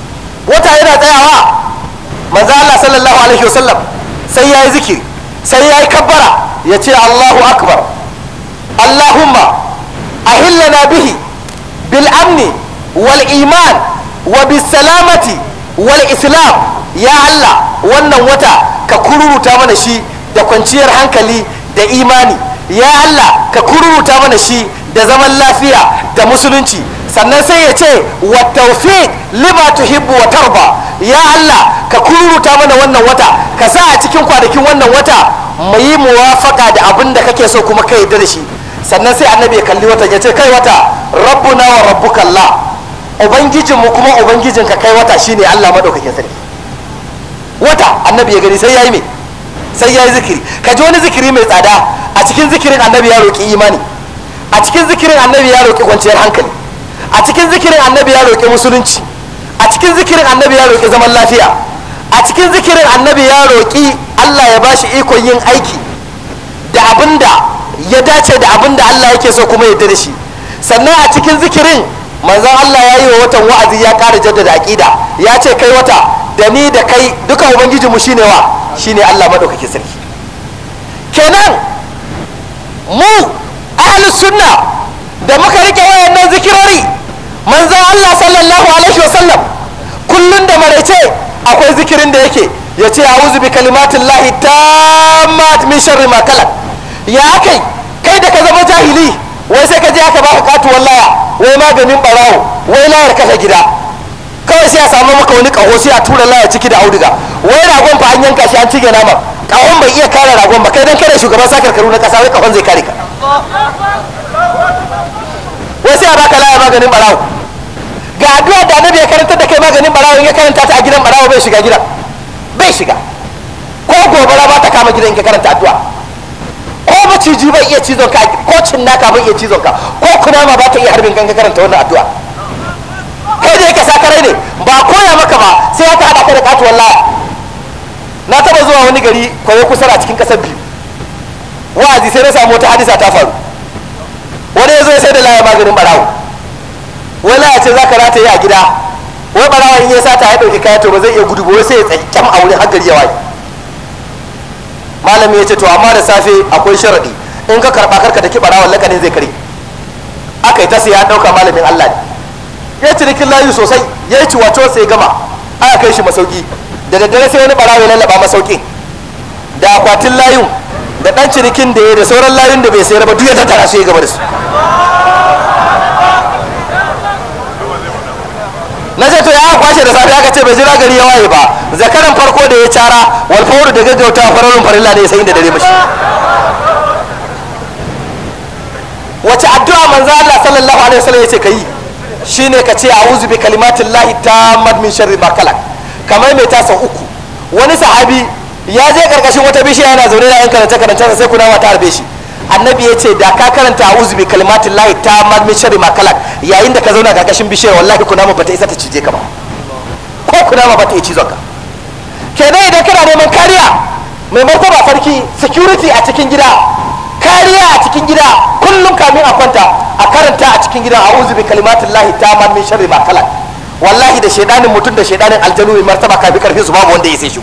[SPEAKER 1] wata yana tsayawa manzo Allah sallallahu alaihi wasallam sai ya yi zikiri sai ya yi kabbara ya ce Allahu akbar Allahumma ahillana bihi bil amni wal iman wa bis salamati wal islam ya Allah wannan wata ka kururuta mana shi da kwanciyar hankali da imani ya Allah ka kururuta mana shi da zaman lafiya da musulunci sannan sai ya ce wa tawfiq lima tuhibbu wa tarba ya Allah ka kururuta mana wannan wata ka sa a cikin kwanakin wannan wata mu yi muwafaka da abin da kake so kuma ka yarda da shi sannan sai annabi ya kalli wata ya ce kai wata rabbuna wa rabbuka Allah ubangijinmu kuma ubangijinka kai wata shine Allah madaukakin sarki wata annabi ya gani sai ya yi me sai ya yi zikiri ka ji wani zikiri mai tsada a cikin zikirin annabi ya roƙi imani a cikin zikirin annabi ya roƙi kwanciyar hankali a cikin zikirin annabi ya roƙi musulunci a cikin zikirin annabi ya roƙi zaman lafiya a cikin zikirin annabi ya roƙi Allah ya bashi ikon yin aiki da abin da ya dace da abin da Allah yake so kuma yadda da shi sannan a cikin zikirin manzon Allah ya yi wa watan wa'azi ya ƙara jaddada aƙida ya ce kai wata da ni da kai duka ubangijinmu shine wa shine Allah madaukakin sarki kenan mu ahlus sunna da muka rike wayannan zikirori manzon Allah sallallahu alaihi wasallam kullun da maraice akwai zikirin da yake ya ce a'udhu bi kalimatillahi tammat min sharri ma kalak ya kai kai da ka zama jahili wai sai ka je aka baka katuwar laya wai maganin barawo wai layar kashe gida kawai sai a samu maka wani kaho sai a tura laya ciki da auduga wai ragon fa an yanka shi an cige nama kahon bai iya kare ragon ba kai dan kare shugaban sakar karu na kasa wai kahon zai kare ka wai sai a baka laya maganin barawo ga addu'a da annabi ya karanta da kai maganin barawo in ya karanta ta a gidan barawo bai shiga gidan bai shiga ko gobara ba ta kama gidan in ka karanta addu'a ko maciji bai iya cizon ka ko cinnaka bai iya cizon ka ko kunama ba ta iya harbin kan ka karanta wannan addu'a kai da yake sakarai ne ba koya maka ba sai aka haɗa ka da katuwar laya na taba zuwa wani gari kwaye kusa a cikin ƙasar biyu wa'azi sai na samu wata hadisa ta faru wani ya zo ya sai da laya maganin barawo wai laya ce za ka rataye a gida wai barawa in ya sata ya ɗauki kaya to ba zai iya gudu ba wai sai ya tsaye kyam a wurin har gari ya waye malami ya ce to amma da safe akwai sharaɗi in ka karɓa karka da ki barawan lakanin zai kare aka yi ta sai ya ɗauka malamin allah ne ya cinikin layu sosai ya yi ciwaco sai gama aka kai shi masauki da daddare sai wani barawa ya lallaba masaukin da akwatin layun da dan cinikin da ya da sauran layun da bai sayar ba duk ya tattara su ya gaba da su na ce to ya kwashe da safe aka ce bai jira gari ya waye ba zakaran farko da ya cara wal fawru da gaggauta fararun farilla ne sai da dare mashi wace addu'a manzo Allah sallallahu alaihi wasallam yace kai shine ka ce a'udhu bi kalimatillahi tammat min sharri ma khalaq kamar mai tasa uku wani sahabi ya je karkashin wata bishiya yana zaune da yan karanta karanta sai kuna ta harbe shi annabi ya ce da ka karanta a'udhu bi kalimatillahi tammat min sharri ma khalaq yayin da ka zauna karkashin bishiyar wallahi kuna ma bata isa ta cije ka ba ko kuna ma bata iya cizon ka kenan idan kana neman kariya mai martaba farki security a cikin gida kariya a cikin gida kullum kamin a kwanta a karanta a cikin gida a'udhu bi kalimatillahi tammat min sharri ma khalaq wallahi da shaidanin mutum da shaidanin aljanu mai martaba kafi karfin su babu wanda ya sai shi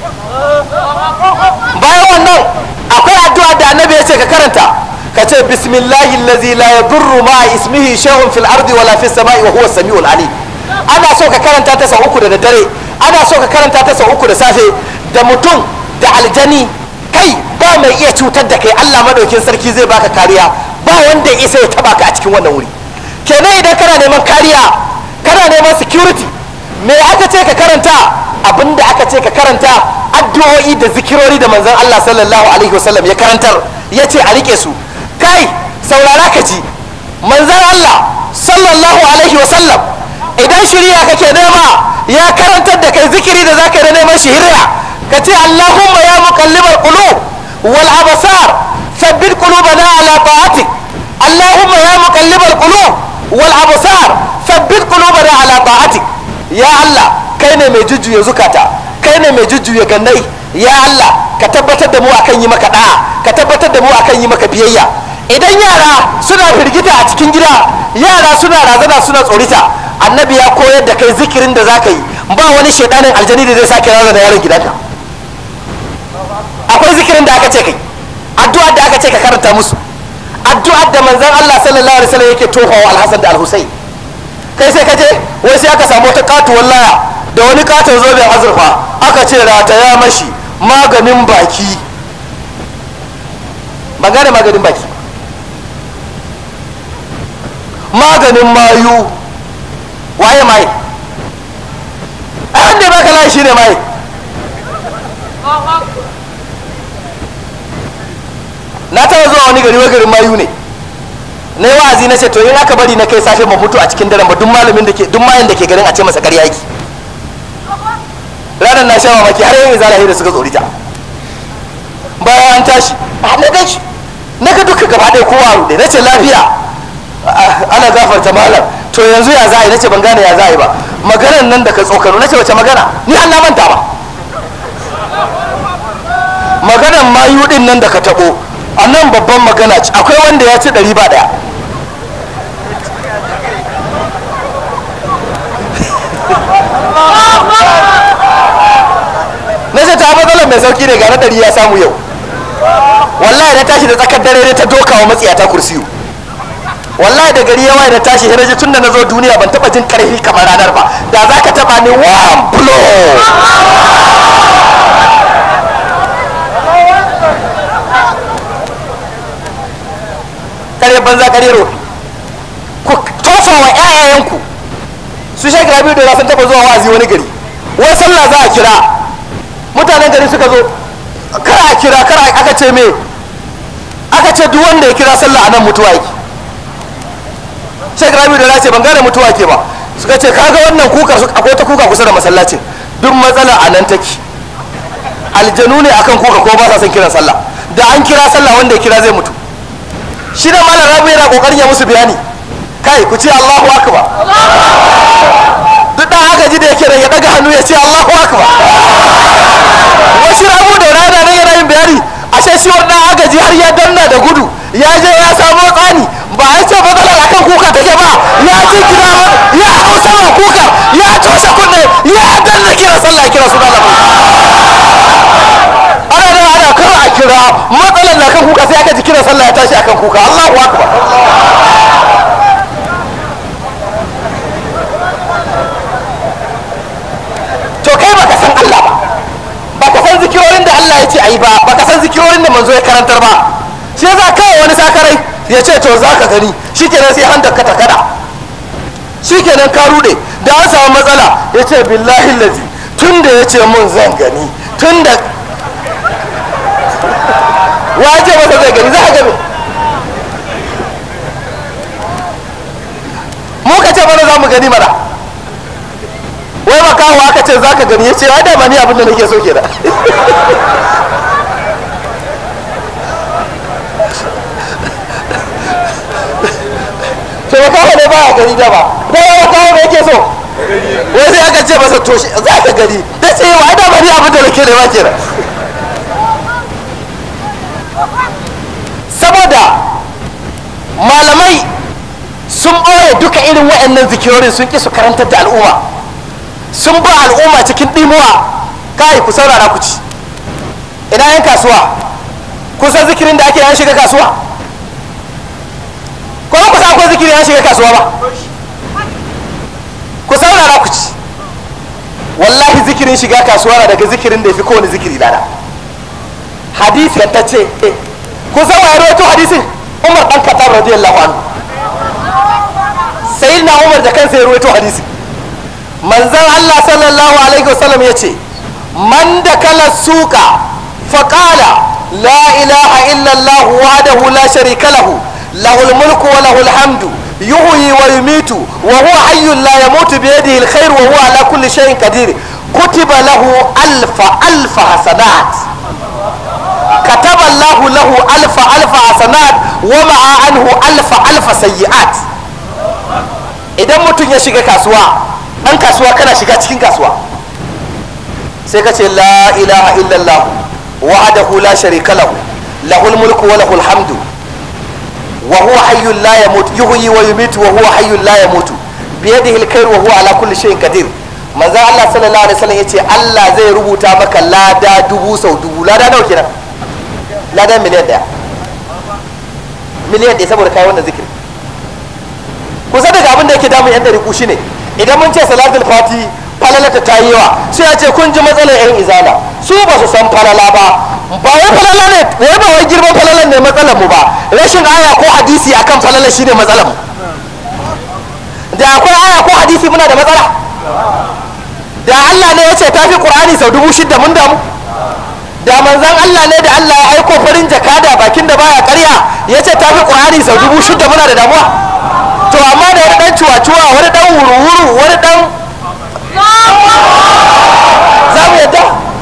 [SPEAKER 1] bayan wannan akwai addu'a da annabi ya ce ka karanta ka ce bismillahi allazi la yadurru ma ismihi shay'un fil ardi wala fis sama'i wa huwa samiul alim ana so ka karanta ta sau uku da daddare ana so ka karanta ta sau uku da safe da mutum da aljani kai ba mai iya cutar da kai Allah madaukin sarki zai baka kariya ba wanda ya isa ya taba ka a cikin wannan wuri kenan idan kana neman kariya kana neman security me aka ce ka karanta abinda aka ce ka karanta addu'o'i da zikirori da manzon Allah sallallahu alaihi wasallam ya karantar ya ce a rike su kai saurara ka ji manzon Allah sallallahu alaihi wasallam idan shirya kake nema ya karantar da kai zikiri da zaka da neman shiriya ka ce Allahumma ya muqallibal qulub wal absar thabbit qulubana ala ta'atik Allahumma ya muqallibal qulub wal absar thabbit qulubana ala ta'atik ya Allah kai ne mai jujjuya zukata kai ne mai jujjuya gannai ya Allah ka tabbatar da mu akan yi maka da'a ka tabbatar da mu akan yi maka biyayya idan yara suna firgita a cikin gida yara suna razana suna tsorita annabi ya koyar da kai zikirin da zaka yi ba wani shedanin aljani da zai sake rana da yaron gidanka akwai zikirin da aka ce kai addu'ar da aka ce ka karanta musu addu'ar da manzon Allah sallallahu alaihi wasallam yake tofawa alhassan da alhusain kai sai ka je wai sai aka samu wata katuwar laya da wani katon zoben azurfa aka ce rataya mashi maganin baki ba gane maganin baki maganin mayu waye mai a wanda baka layi shine mai na taba zuwa wani gari garin mayu ne na yi wa'azi na ce to in aka bari na kai safe ba mutu a cikin daren ba duk malamin da ke duk mayan da ke garin a ce masa ƙarya yake ranar na sha mamaki har yin izala da suka tsorita bayan an tashi a na gan shi na ga duka gaba ɗaya kowa rude na ce lafiya ana gafarta malam to yanzu ya za a yi na ce ban gane ya za a yi ba maganar nan da ka tsokano na ce wace magana ni an na manta ba maganar mayu din nan da ka taɓo a nan babban magana ce akwai wanda ya ci ɗari ba ɗaya na ce ta matsalar mai sauki ne ga na ɗari ya samu yau wallahi na tashi da tsakar dare ne ta doka wa matsiyata kursiyu wallahi da gari yawa na tashi hiraji tun da na zo duniya ban taba jin karfi kamar ranar ba da za ka taba ni one blow kare banza kare rofi ku tofa wa 'ya'yayanku su shek rabi da sun taba zuwa wa'azi wani gari wai sallah za a kira mutanen gari suka zo kar a kira kar aka ce me aka ce duk wanda ya kira sallah a nan mutuwa yake shek rabi da ce ban gane mutuwa ke ba suka ce kaga wannan kuka akwai ta kuka kusa da masallacin duk matsala a nan take aljanu ne akan kuka ko ba sa son kiran sallah da an kira sallah wanda ya kira zai mutu shi da malam rabi yana kokarin ya musu bayani kai ku ce Allahu akbar duk dan agaji da yake da ya daga hannu ya ce Allahu akbar wasu rabu da rana ne yana yin bayani ashe shi wannan agaji har ya danna da gudu ya je ya samo tsani ba a ce matsalar akan kuka take ba ya ji gida ya hau sama kuka ya toshe kunne ya danna kira sallah kira su dalabu ana da ana kar a kira matsalar na kan kuka sai aka ji kira sallah ya tashi akan kuka Allahu akbar to kai baka san Allah ba baka san zikirorin da Allah ya ce ayi ba baka san zikirorin da manzo ya karantar ba shi yasa kawai wani sakarai ya ce to za ka gani shikenan sai handar ka takada shikenan ka rude da an samu matsala ya ce billahi lazi tun da ya ce mun zan gani tun da waje masa zai gani za ka gani mu ka ce mana za mu gani mana wai makaho aka ce za ka gani ya ce ai da ba ni abin da nake so kenan to makaho ne ba a gani da ba da ya makaho ne yake so wai sai aka ce masa to za ka gani da ce wa da ba ni abin da nake nema kenan saboda malamai sun ɓoye duka irin waɗannan zikirorin sun ƙi su karantar da al'umma sun ba al'umma cikin ɗimuwa kai ku saurara ku ci ina yan kasuwa kun san zikirin da ake yan shiga kasuwa ko ku san akwai zikirin yan shiga kasuwa ba ku saurara ku ci wallahi zikirin shiga kasuwa na daga zikirin da ya fi kowane zikiri lada hadisi ta ce kun san wa ya rawaito hadisin umar dan katab radiyallahu anhu sayyidina umar da kansa ya rawaito hadisin manzan Allah sallallahu alaihi wasallam ya ce man da kala suka faƙala la ilaha illallah wahdahu la sharika lahu lahul mulku wa lahul hamdu yuhyi wa yumitu wa huwa hayyun la yamutu bi yadihi alkhair wa huwa ala kulli shay'in qadir kutiba lahu alfa alfa hasanat كتب الله له ألف ألف حسنات ومع عنه ألف ألف سيئات idan mutum ya shiga kasuwa ɗan kasuwa kana shiga cikin kasuwa sai ka ce la ilaha illallah wahdahu la sharika lahu lahul mulku wa lahul hamdu wa huwa hayyun la yamut yuhyi wa yumitu wa huwa hayyun la yamutu bi yadihi alkhairu wa huwa ala kulli shay'in qadir manzon Allah sallallahu alaihi wasallam yace Allah zai rubuta maka lada dubu sau dubu lada nawa kenan lada miliyan daya miliyan daya saboda kai wannan zikiri kusa daga abin da yake damun yan dariku shine idan mun ce salatul fati falalata ta yi yawa sai a ce kun ji matsalar yan izala su ba su san falala ba ba wai falala ne wai ba wai girman falalan ne matsalar mu ba rashin aya ko hadisi akan falala shine matsalar mu da akwai aya ko hadisi muna da matsala da Allah ne ya ce tafi Qur'ani sau dubu shidda mun damu da manzan Allah ne da Allah ya aiko farin jakada bakin da baya karya ya ce tafi Qur'ani sau dubu shidda muna da damuwa to amma da wani dan cuwa-cuwa wani dan wuru-wuru wani dan za mu yadda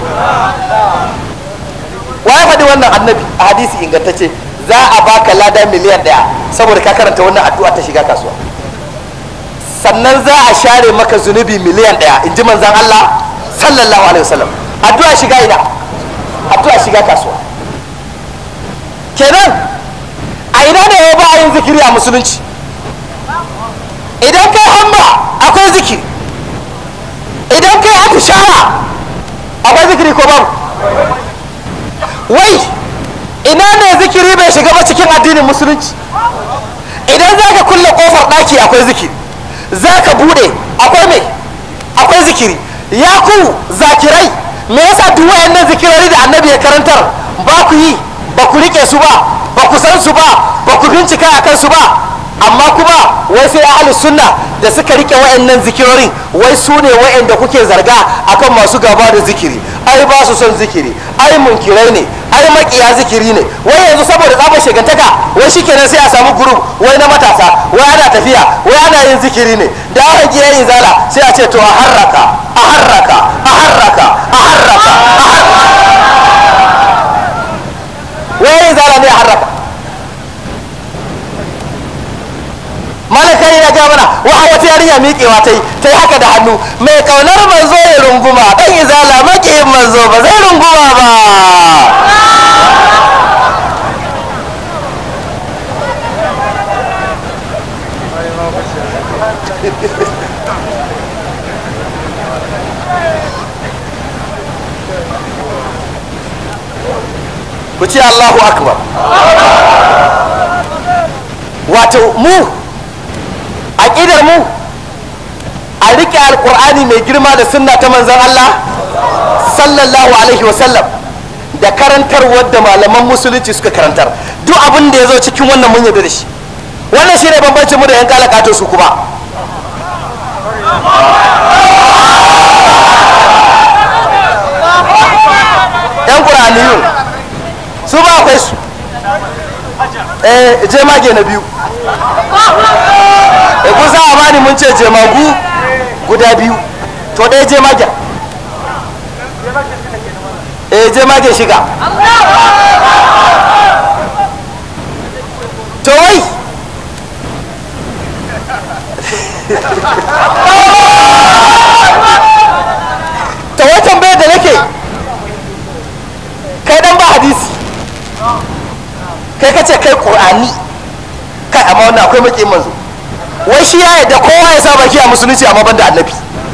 [SPEAKER 1] wa ya faɗi wannan annabi a hadisi ingantacce za a baka lada miliyan ɗaya saboda ka karanta wannan addu'a ta shiga kasuwa sannan za a share maka zunubi miliyan ɗaya in ji manzan Allah sallallahu alaihi wasallam addu'a shiga ina addu'a shiga kasuwa kenan a ina ne ya ba yin zikiri a musulunci idan kai hamba akwai zikiri idan kai atishawa akwai zikiri ko babu wai ina ne zikiri bai shiga ba cikin addinin musulunci idan za ka kulle kofar ɗaki akwai zikiri za ka bude akwai mai akwai zikiri ya ku zakirai me yasa duk wayannan zikirori da annabi ya karantar ba ku yi ba ku rike su ba ba ku san su ba ba ku bincika a kansu ba amma kuma wai sai ahli sunna da suka rike wayannan zikirorin wai su ne wayanda kuke zarga akan masu gaba da zikiri ai ba su son zikiri ai munkirai ne ai makiya zikiri ne wai yanzu saboda tsabar shigantaka wai shikenan sai a samu group wai na matasa wai ana tafiya wai ana yin zikiri ne da aka ki yin zala sai a ce to a harraka a harraka a harraka a harraka a harraka wai yin zala ne a harraka malaka ya ga mana wa wata yarinya miƙewa ta yi ta yi haka da hannu mai kaunar manzo ya runguma dan izala maƙiyin manzo ba zai runguma ba ku ce Allahu akbar wato mu aƙidar mu a riƙe alƙur'ani mai girma da sunna ta manzan Allah sallallahu alaihi wasallam da karantarwar da malaman musulunci suka karantar duk abin da ya zo cikin wannan mun yarda da shi wannan shi ne bambancin mu da yan kalakato su kuma yan ƙur'aniyun su ba akwai su eh je mage na biyu e kusa a bani mun ce jemagu guda biyu to ɗaya je magen e je magen shiga to wai to wai tambayar da nake kai dan ba hadisi kai ka ce kai ƙur'ani kai amma wannan akwai maƙin manzo wai shi ya yadda kowa ya sa baki a musulunci amma banda annabi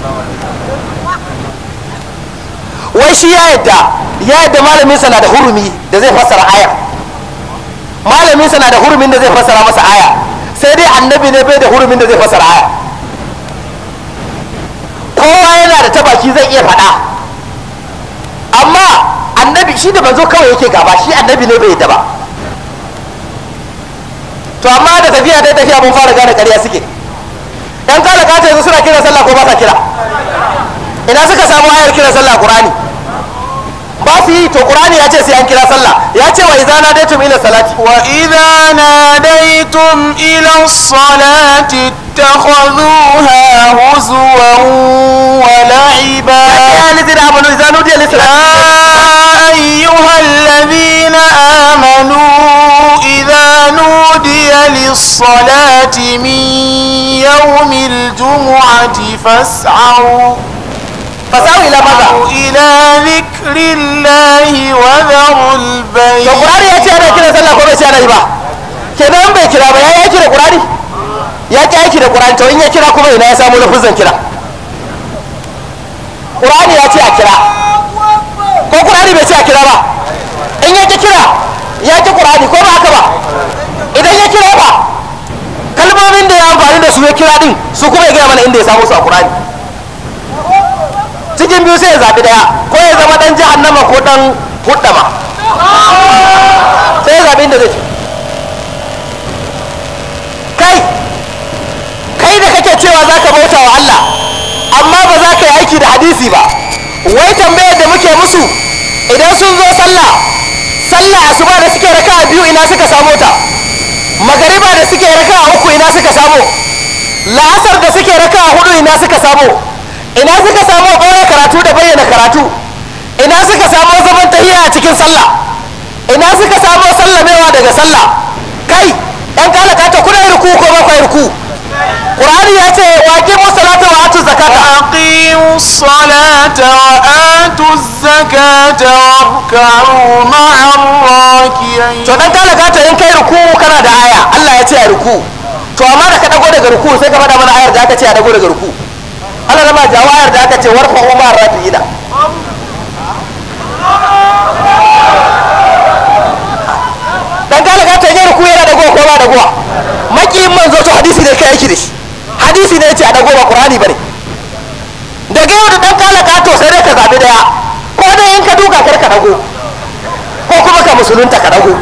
[SPEAKER 1] wai shi ya yadda ya yadda malamin sa na da hurumi da zai fassara aya malamin sa na da hurumin da zai fassara masa aya sai dai annabi ne bai da hurumin da zai fassara aya kowa yana da ta baki zai iya faɗa amma annabi shi da manzo kawai yake gaba shi annabi ne bai yadda ba to amma da tafiya dai tafiya mun fara gane ƙarya suke yan kala kace yanzu suna kira sallah ko ba sa kira ina suka samu ayar kira sallah qur'ani ba su yi to qur'ani ya ce sai an kira sallah ya ce wa idza nadaytum ila salati
[SPEAKER 2] wa idza nadaytum ila salati ittakhadhuha huzwan wa la'iba
[SPEAKER 1] ya alladhina amanu idza nudiya lis
[SPEAKER 2] يا أيها الذين آمنوا إذا نودي للصلاة من يوم الجمعة فاسعوا
[SPEAKER 1] fasahu ila maza
[SPEAKER 2] إلى ذكر الله وذروا البيع
[SPEAKER 1] to qur'ani ya ce ana kira sallah ko bai ce ana yi ba kenan bai kira ba ya yi aiki da qur'ani ya ki aiki da qur'ani to in ya kira kuma ina ya samu lafuzan kira qur'ani ya ce a kira ko qur'ani bai ce a kira ba in ya ki kira ya ki qur'ani ko ba haka ba idan ya kira ba kalmomin da ya amfani da su ya kira din su kuma ya gaya mana inda ya samu su a qur'ani cikin biyu sai ya zaɓi ɗaya ko ya zama ɗan jahannama ko ɗan huɗama sai ya zaɓi inda zai kai kai da kake cewa za ka bauta wa Allah amma ba za ka yi aiki da hadisi ba wai tambayar da muke musu idan sun zo sallah sallah asuba da suke raka a biyu ina suka samo ta magariba da suke raka a uku ina suka samo la'asar da suke raka a hudu ina suka samo ina suka samo ɓoye karatu da bayyana karatu ina suka samo zaman tahiya a cikin sallah ina suka samo sallamewa daga sallah kai yan kalaka ta kuna yi ruku ko ba ku yi ruku qur'ani ya ce wa aqimu salata wa atu zakata
[SPEAKER 2] أقيموا الصلاة وآتوا الزكاة واركعوا مع الراكعين
[SPEAKER 1] to dan kalaka ta in kai ruku kana da aya Allah ya ce a ruku to amma da ka dago daga ruku sai ka faɗa mana ayar da aka ce a dago daga ruku Allah na ma jawo ayar da aka ce warfa umar rafi'ina dan kalaka ta yi ruku yana dago ko ba dagowa makiyin manzo to hadisi ne kai aiki da shi hadisi ne ya ce a dago ba qur'ani bane daga yau da dan kalaka to sai dai ka zabi daya ko dai in ka duka kar ka dago ko kuma ka musulunta ka dago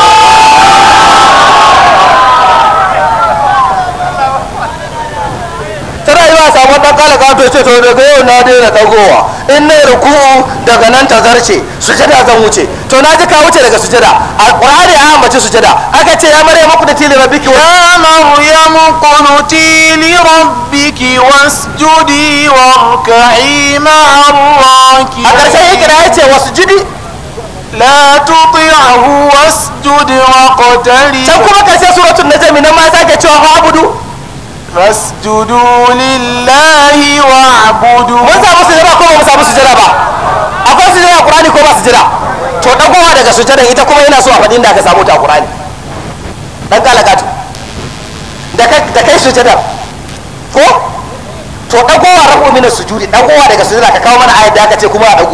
[SPEAKER 1] tana yi wa samu dan kala kato ce to daga yau na daina dagowa in na ruku'u daga nan ta zarce sujada zan wuce to na ji ka wuce daga sujada alqur'ani ya ambaci sujada aka ce ya maryamu ku da tili rabbiki wa
[SPEAKER 2] يا مريم اقنتي لربك واسجدي واركعي مع
[SPEAKER 1] a ƙarshen ya
[SPEAKER 2] الراكعين
[SPEAKER 1] kira ya ce wasu jidi
[SPEAKER 2] لا تطعه واسجد واقترب
[SPEAKER 1] can kuma ƙarshen suratul najmi nan ma ya sake cewa fa abudu
[SPEAKER 2] فاسجدوا لله واعبدوا
[SPEAKER 1] mun samu sujada ko ba mu samu sujada ba akwai sujada a qur'ani ko ba sujada to dagowa daga sujada ita kuma yana so a faɗin da aka samu ta a qur'ani dan kalakatu da kai da kai sujada ko to dagowa rabu min sujudi dagowa daga sujada ka kawo mana ayat da aka ce kuma a dago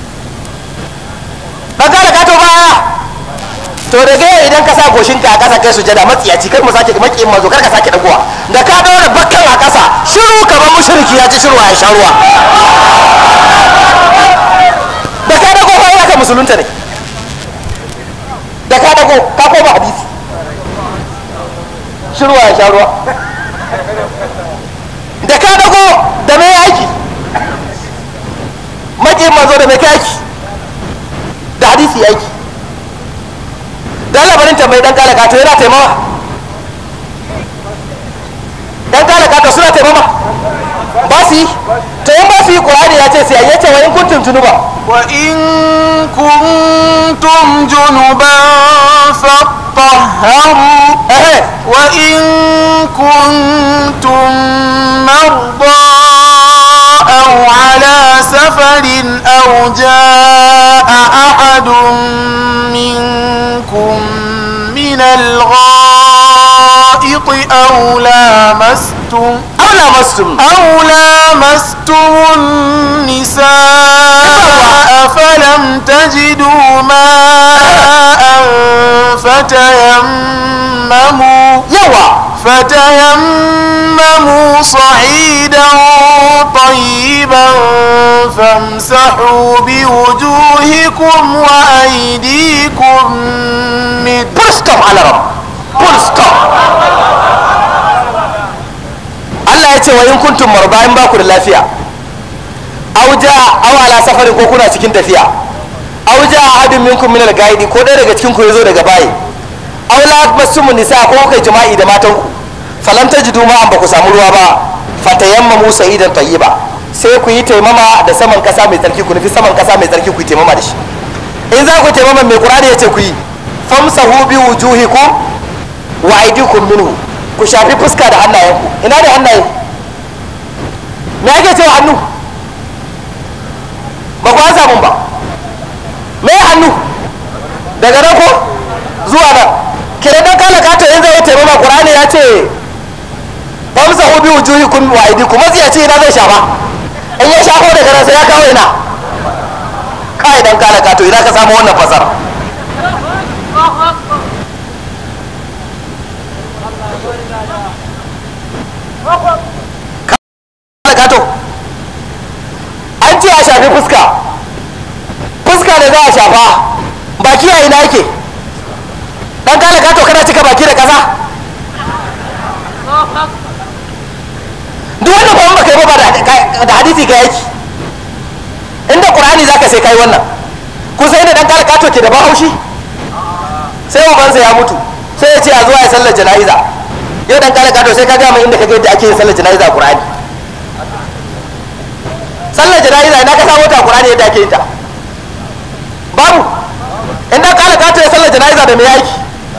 [SPEAKER 1] dan kalakatu baya to daga yau idan ka sa goshinka a ƙasa kai sujada matsiyaci kai mu sake makiyin mazo kar ka sake dagowa da ka daura bakkan a ƙasa shiru kamar mushriki ya ji shiru ya sha ruwa da ka dago fa yana ka musulunta ne da ka dago ka koma hadisi shiru ya sha ruwa da ka dago da mai aiki makiyin mazo da mai kai aiki da hadisi aiki dan labarin tambayi dan kala kato yana taimama dan kala kato suna taimama ba su yi to in ba su yi qur'ani ya ce sai ya ce wa in kuntum junuba
[SPEAKER 2] وإن كنتم جنبا فاطهروا
[SPEAKER 1] ehe
[SPEAKER 2] وإن كنتم مرضى أو على سفر أو جاء أحد منكم من الغائط أو لامستم
[SPEAKER 1] aw lamastum
[SPEAKER 2] أو لامستم النساء فلم تجدوا ماء فتيمموا
[SPEAKER 1] yawa
[SPEAKER 2] فتيمموا صعيدا طيبا فامسحوا بوجوهكم وأيديكم منه
[SPEAKER 1] full stop alarab full stop Allah ya ce wa in kuntum marba in ba ku da lafiya aw ja aw ala safarin ko kuna cikin tafiya aw ja ahadun minkum min al-gaidi ko ɗaya daga cikin ku yazo daga bayi aw la masumun nisa ko kai jima'i da matan ku falam tajidu ma an ba ku samu ruwa ba fatayammamu sa'idan tayyiba sai ku yi taimama da saman kasa mai tsarki ku nufi saman kasa mai tsarki ku yi taimama da shi in za ku yi taimama mai qur'ani ya ce ku yi famsahu bi wujuhikum wa aydikum minhu ku shafi fuska da hannayenku ina da hannaye me ake cewa hannu ba ku an samun ba me hannu daga nan ko zuwa nan kira dan kala kato in zai taimama qur'ani ya ce famsahu bi wujuhikum wa aydikum mazi ya ce ina zai shafa in ya shafo daga nan sai ya kawo ina kai dan kala kato ina ka samu wannan fasara kala kato an ce a shafi fuska fuska da za a shafa baki a ina yake dan kala kato kana cika baki da kasa duk wanda ba baka yi ba da- da hadisi ka yaki inda qur'ani zaka sai kai wannan ku sai da dan kala kato ke da bahaushi sai ubansa ya mutu sai ya ce a zuwa ya sallar jana'iza yau dan kala kato sai ka gama inda ka ga yadda ake yin sallar jana'iza a qur'ani sallar jana'iza ina ka samu ta a qur'ani yadda ake yin ta babu in dan kala kato ya sallar jana'iza da me yaki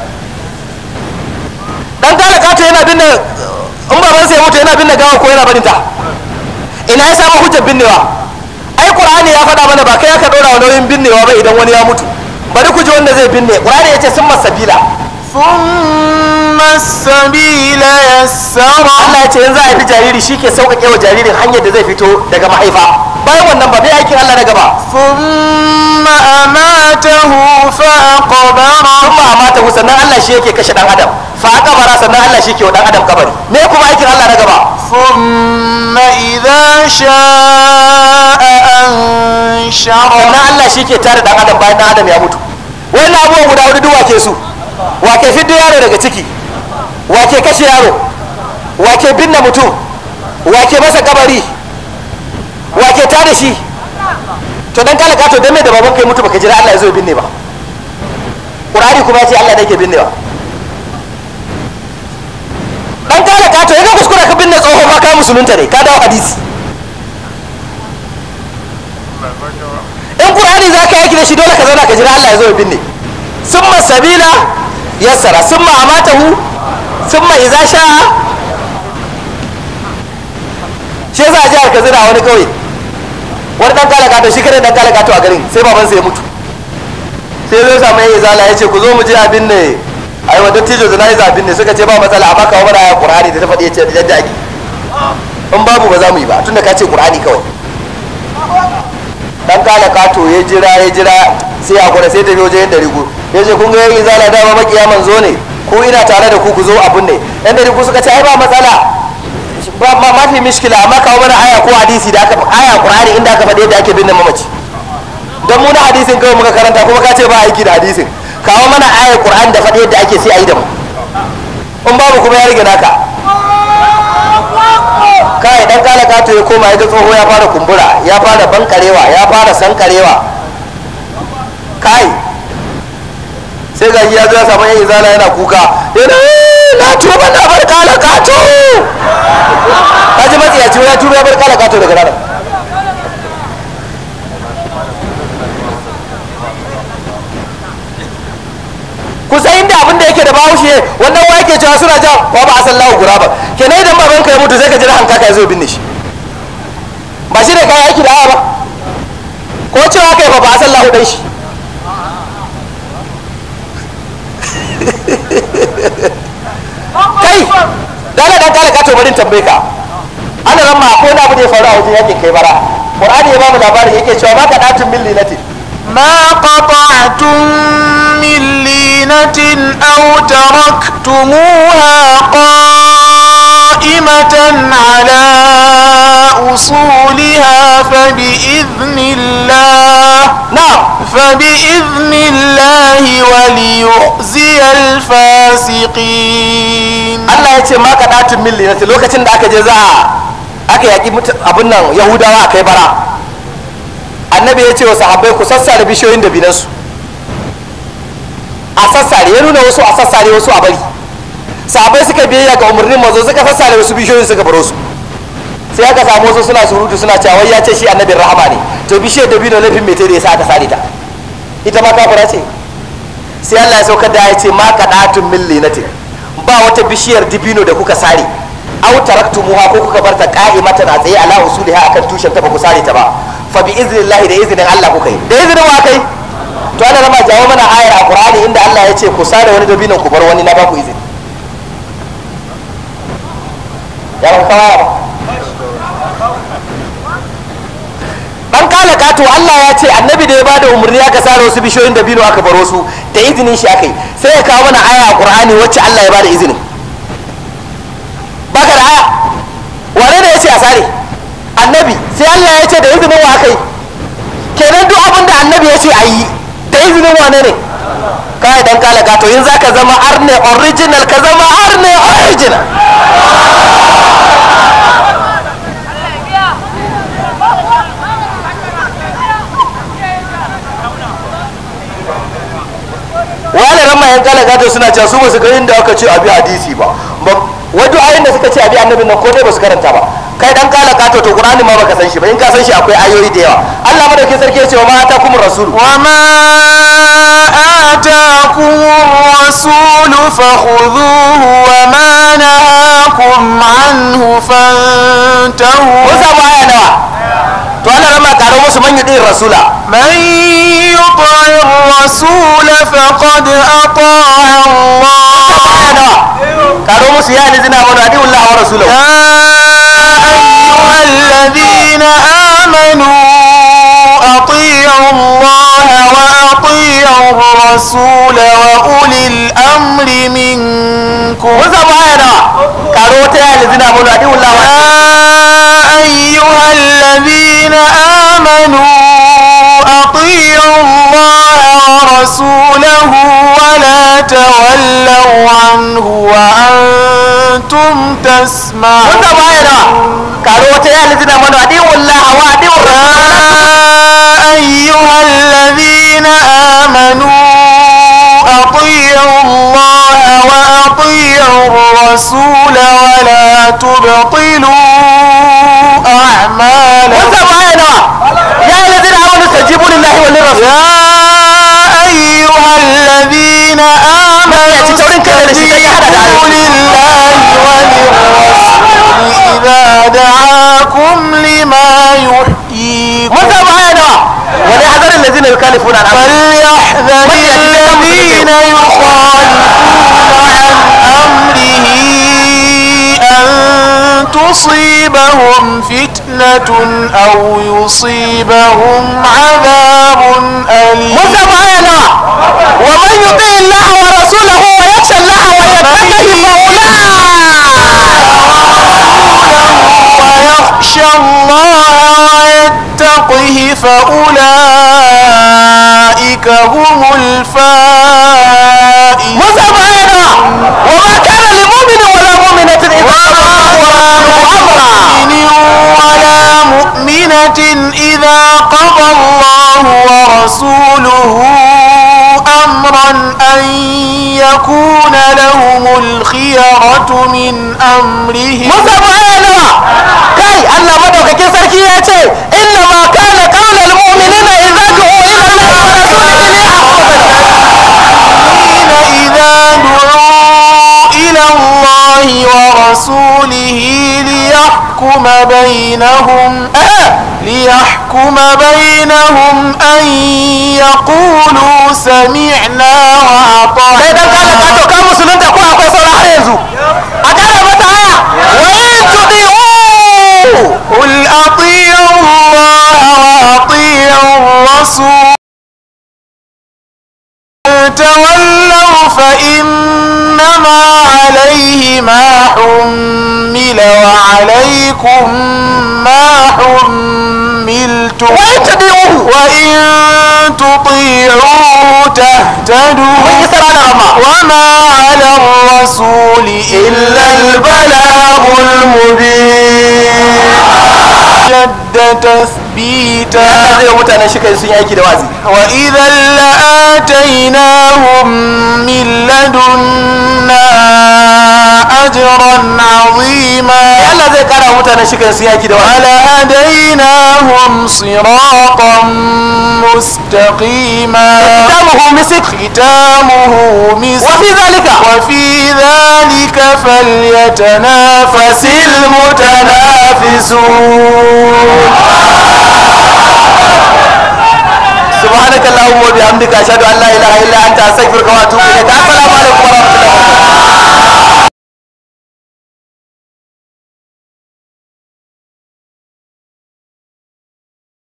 [SPEAKER 1] dan kala kato yana binne in babansa ya mutu yana binne gawa ko yana barin ta ina ya samu hujjar binnewa ai qur'ani ya faɗa mana ba kai aka ɗora wa nauyin binnewa ba idan wani ya mutu bari ku ji wanda zai binne qur'ani ya ce sun masabila
[SPEAKER 2] ثم السبيل يسره
[SPEAKER 1] Allah ya ce yanzu a haifi jariri shi ke sauƙaƙe wa jaririn hanyar da zai fito daga mahaifa bayan wannan ba bai aikin Allah na gaba
[SPEAKER 2] ثم أماته فأقبره
[SPEAKER 1] sun ma amata sannan Allah shi yake kashe dan adam fa kabara sannan Allah shi ke wa dan adam kabari me kuma aikin Allah na gaba
[SPEAKER 2] ثم إذا شاء أنشره
[SPEAKER 1] sannan Allah shi ke tare dan adam bayan dan adam ya mutu wannan abubuwan guda hudu duk wake su wake fiddo yaro daga ciki wake kashe yaro wake binne mutum wake masa kabari wake ta da shi to dan kala kato dan me da baban kai mutu baka jira Allah ya zo ya binne ba Qur'ani kuma ya ce Allah ne yake binnewa dan kala kato ya ga kuskura ka binne tsoho ba ka musulunta ne ka dawo hadisi in qur'ani za ka yaki da shi dole ka zauna ka jira Allah ya zo ya binne summa sabila yassara summa amatahu summa idza sha'a shi yasa a jihar Katsina a wani kauye wani dan kala kato shi kare dan kala kato a garin sai babansa ya mutu sai zai samu yayi zala ya ce ku zo mu je a binne ai wa dattijo da nayi zabin ne suka ce ba matsala amma kawo mana ayar qur'ani da ta faɗi yace yadda ake in babu ba za mu yi ba tunda ka ce qur'ani kawai dan kala kato ya jira ya jira sai a gwada sai ta biyo wajen rigu ya ce kun ga yayi zala dama makiya manzo ne ko ina tare da ku ku zo abun ne yan da rigu suka ce ai ba matsala ba ma mafi mishkila amma kawo mana aya ko hadisi da aka aya qur'ani inda aka faɗi yadda ake binne mamaci don mu na hadisin kawai muka karanta kuma ka ce ba aiki da hadisin kawo mana ayar qur'ani da faɗi yadda ake sai a yi da mu in babu kuma ya rage naka kai dan kala kato ya koma ya ga tsoho ya fara kumbura ya fara bankarewa ya fara sankarewa kai sai ga ya zo ya samu yan izala yana kuka yana "Eh, na tuba na bar kala kato kaji matsiyaci ya tuba ya bar kala kato daga ranar kusa inda abin da yake da bahaushe wannan wa yake cewa suna jan wa ba a san lahu gura ba kenan idan baban ka ya mutu sai ka jira hanka ka ya zo binne shi ba shi ne kayan aiki da aya ba ko cewa kai ba ba a san lahu dan shi kai dala dan kala ka to barin tambaye ka ana ran ma ko na abu da ya faru a wajen yakin kai bara qur'ani ya ba mu labarin yake cewa ma ka datun min linatin
[SPEAKER 2] ما قطعتم من لينة أو تركتموها قائمة على أصولها فبإذن الله
[SPEAKER 1] na'am
[SPEAKER 2] فبإذن الله وليخزي الفاسقين
[SPEAKER 1] Allah ya ce ma ka datun milli na lokacin da aka je za a aka yaƙi mutu- abin nan yahudawa a kai bara annabi ya ce wa sahabbai ku sassare bishiyoyin da binansu a sassare ya nuna wasu a sassare wasu a bari sahabbai suka biyayya ga umarnin mazo suka sassare wasu bishiyoyin suka baro su sai aka samu wasu suna surutu suna cewa wai ya ce shi annabin rahama ne to bishiyar da bino laifin mai da ya sa aka sare ta ita ma kafira ce sai Allah ya saukar da ya ce ma kadatun min linatin ba wata bishiyar dibino da kuka sare aw taraktumuha ko kuka barta qa'imatan a tsaye ala usuliha akan tushen ta ba ku sare ta ba fa bi iznillahi da iznin Allah kuka yi da iznin wa kai to ana rama jawo mana ayar a Qur'ani inda Allah ya ce ku sare wani dabinon ku bar wani na ba ku izini ya ba kawa ba kato Allah ya ce annabi da ya bada umarni aka sare wasu bishiyoyin da bino aka baro su da izinin shi aka yi sai ya kawo mana aya a Qur'ani wacce Allah ya bada izinin baka da aya wane ne ya ce a sare annabi sai Allah ya ce da izinin wa aka yi kenan duk abin da annabi ya ce a yi da izinin wane ne kai dan kala gato in zaka zama arne original ka zama arne original wani ran mayan kala gato suna cewa su basu ga inda aka ce abi hadisi ba wadu ayin da suka ce abi annabin nan ko dai basu karanta ba kai dan kala gato to qur'ani ma baka san shi ba in ka san shi akwai ayoyi da yawa Allah madaukakin sarki ya ce wa ma atakumur rasul
[SPEAKER 2] وما آتاكم الرسول فخذوه وما نهاكم عنه فانتهوا
[SPEAKER 1] mun samu aya nawa to Allah rama karo musu man yudin rasula
[SPEAKER 2] من يطع الرسول فقد أطاع الله
[SPEAKER 1] aya nawa karo musu ya lizina amanu adi wallahi wa rasulahu
[SPEAKER 2] يا أيها الذين آمنوا أطيعوا الله وأطيعوا الرسول وأولي الأمر منكم
[SPEAKER 1] mun samu aya nawa karo wata ya lizina amanu adi wallahi wa
[SPEAKER 2] يا أيها الذين آمنوا أطيعوا الله ورسوله ولا تولوا عنه وأنتم
[SPEAKER 1] mun
[SPEAKER 2] تسمعون
[SPEAKER 1] samu aya nawa karo wata ya lizina amanu adi wallahi wa adi
[SPEAKER 2] يا أيها الذين آمنوا أطيعوا الله وأطيعوا الرسول ولا تبطلوا
[SPEAKER 1] mun
[SPEAKER 2] أعمالكم
[SPEAKER 1] samu aya nawa ya lizina amanu stajibu lillahi wa lirrasul
[SPEAKER 2] يا أيها الذين آمنوا
[SPEAKER 1] يا تتورين كده ده شيء يحدد عليكم.
[SPEAKER 2] استجيبوا لله وللرسول إذا دعاكم لما يحييكم
[SPEAKER 1] mun samu aya nawa wani hadarin lazina yukalifuna an amri
[SPEAKER 2] فليحذر الذين يخالفون عن أمره أن تصيبهم فتنة أو يصيبهم عذاب أليم
[SPEAKER 1] mun samu aya nawa wa man yuti Allah wa rasulahu wa yakhsha Allah wa yattaqihi fa
[SPEAKER 2] ويخشى الله ويتقه فأولئك هم الفائزون
[SPEAKER 1] mun samu aya nawa wa ma kana lil mu'minin wala mu'minatin idza
[SPEAKER 2] مؤمن ولا مؤمنة إذا قضى الله ورسوله أمرا أن يكون لهم الخيرة من أمرهم
[SPEAKER 1] mun samu aya nawa kai Allah madaukakin sarki ya ce inna ma kana qawlal mu'minina idza du'u ila Allah wa rasulihi
[SPEAKER 2] الذين إذا دعوا إلى الله ورسوله ليحكم بينهم ليحكم بينهم أن يقولوا سمعنا
[SPEAKER 1] sai dan kala
[SPEAKER 2] وأطعنا
[SPEAKER 1] ka to ka musulunta ko akwai sauran har yanzu a kara mata aya wa in tudi'u
[SPEAKER 2] قل أطيعوا الله وأطيعوا الرسول تولوا فإنما عليه ما حمل وعليكم ما حملتم
[SPEAKER 1] وإن تطيعوه.
[SPEAKER 2] وإن تطيعوه تهتدوا
[SPEAKER 1] mun yi sarana amma
[SPEAKER 2] وما على الرسول إلا البلاغ المبين جد تثبيتا
[SPEAKER 1] Allah zai wa mutanen shi kai sun yi aiki da wazi
[SPEAKER 2] وإذا لآتيناهم من لدنا أجرا عظيما
[SPEAKER 1] Allah zai kara wa mutanen shi kai sun yi aiki da wazi
[SPEAKER 2] ولهديناهم صراطا مستقيما
[SPEAKER 1] kitabuhu misik
[SPEAKER 2] ختامه مسك
[SPEAKER 1] wa fi zalika
[SPEAKER 2] وفي ذلك فليتنافس المتنافسون
[SPEAKER 1] سبحانك اللهم وبحمدك اشهد ان لا اله الا انت استغفرك واتوب اليك السلام عليكم ورحمه الله وبركاته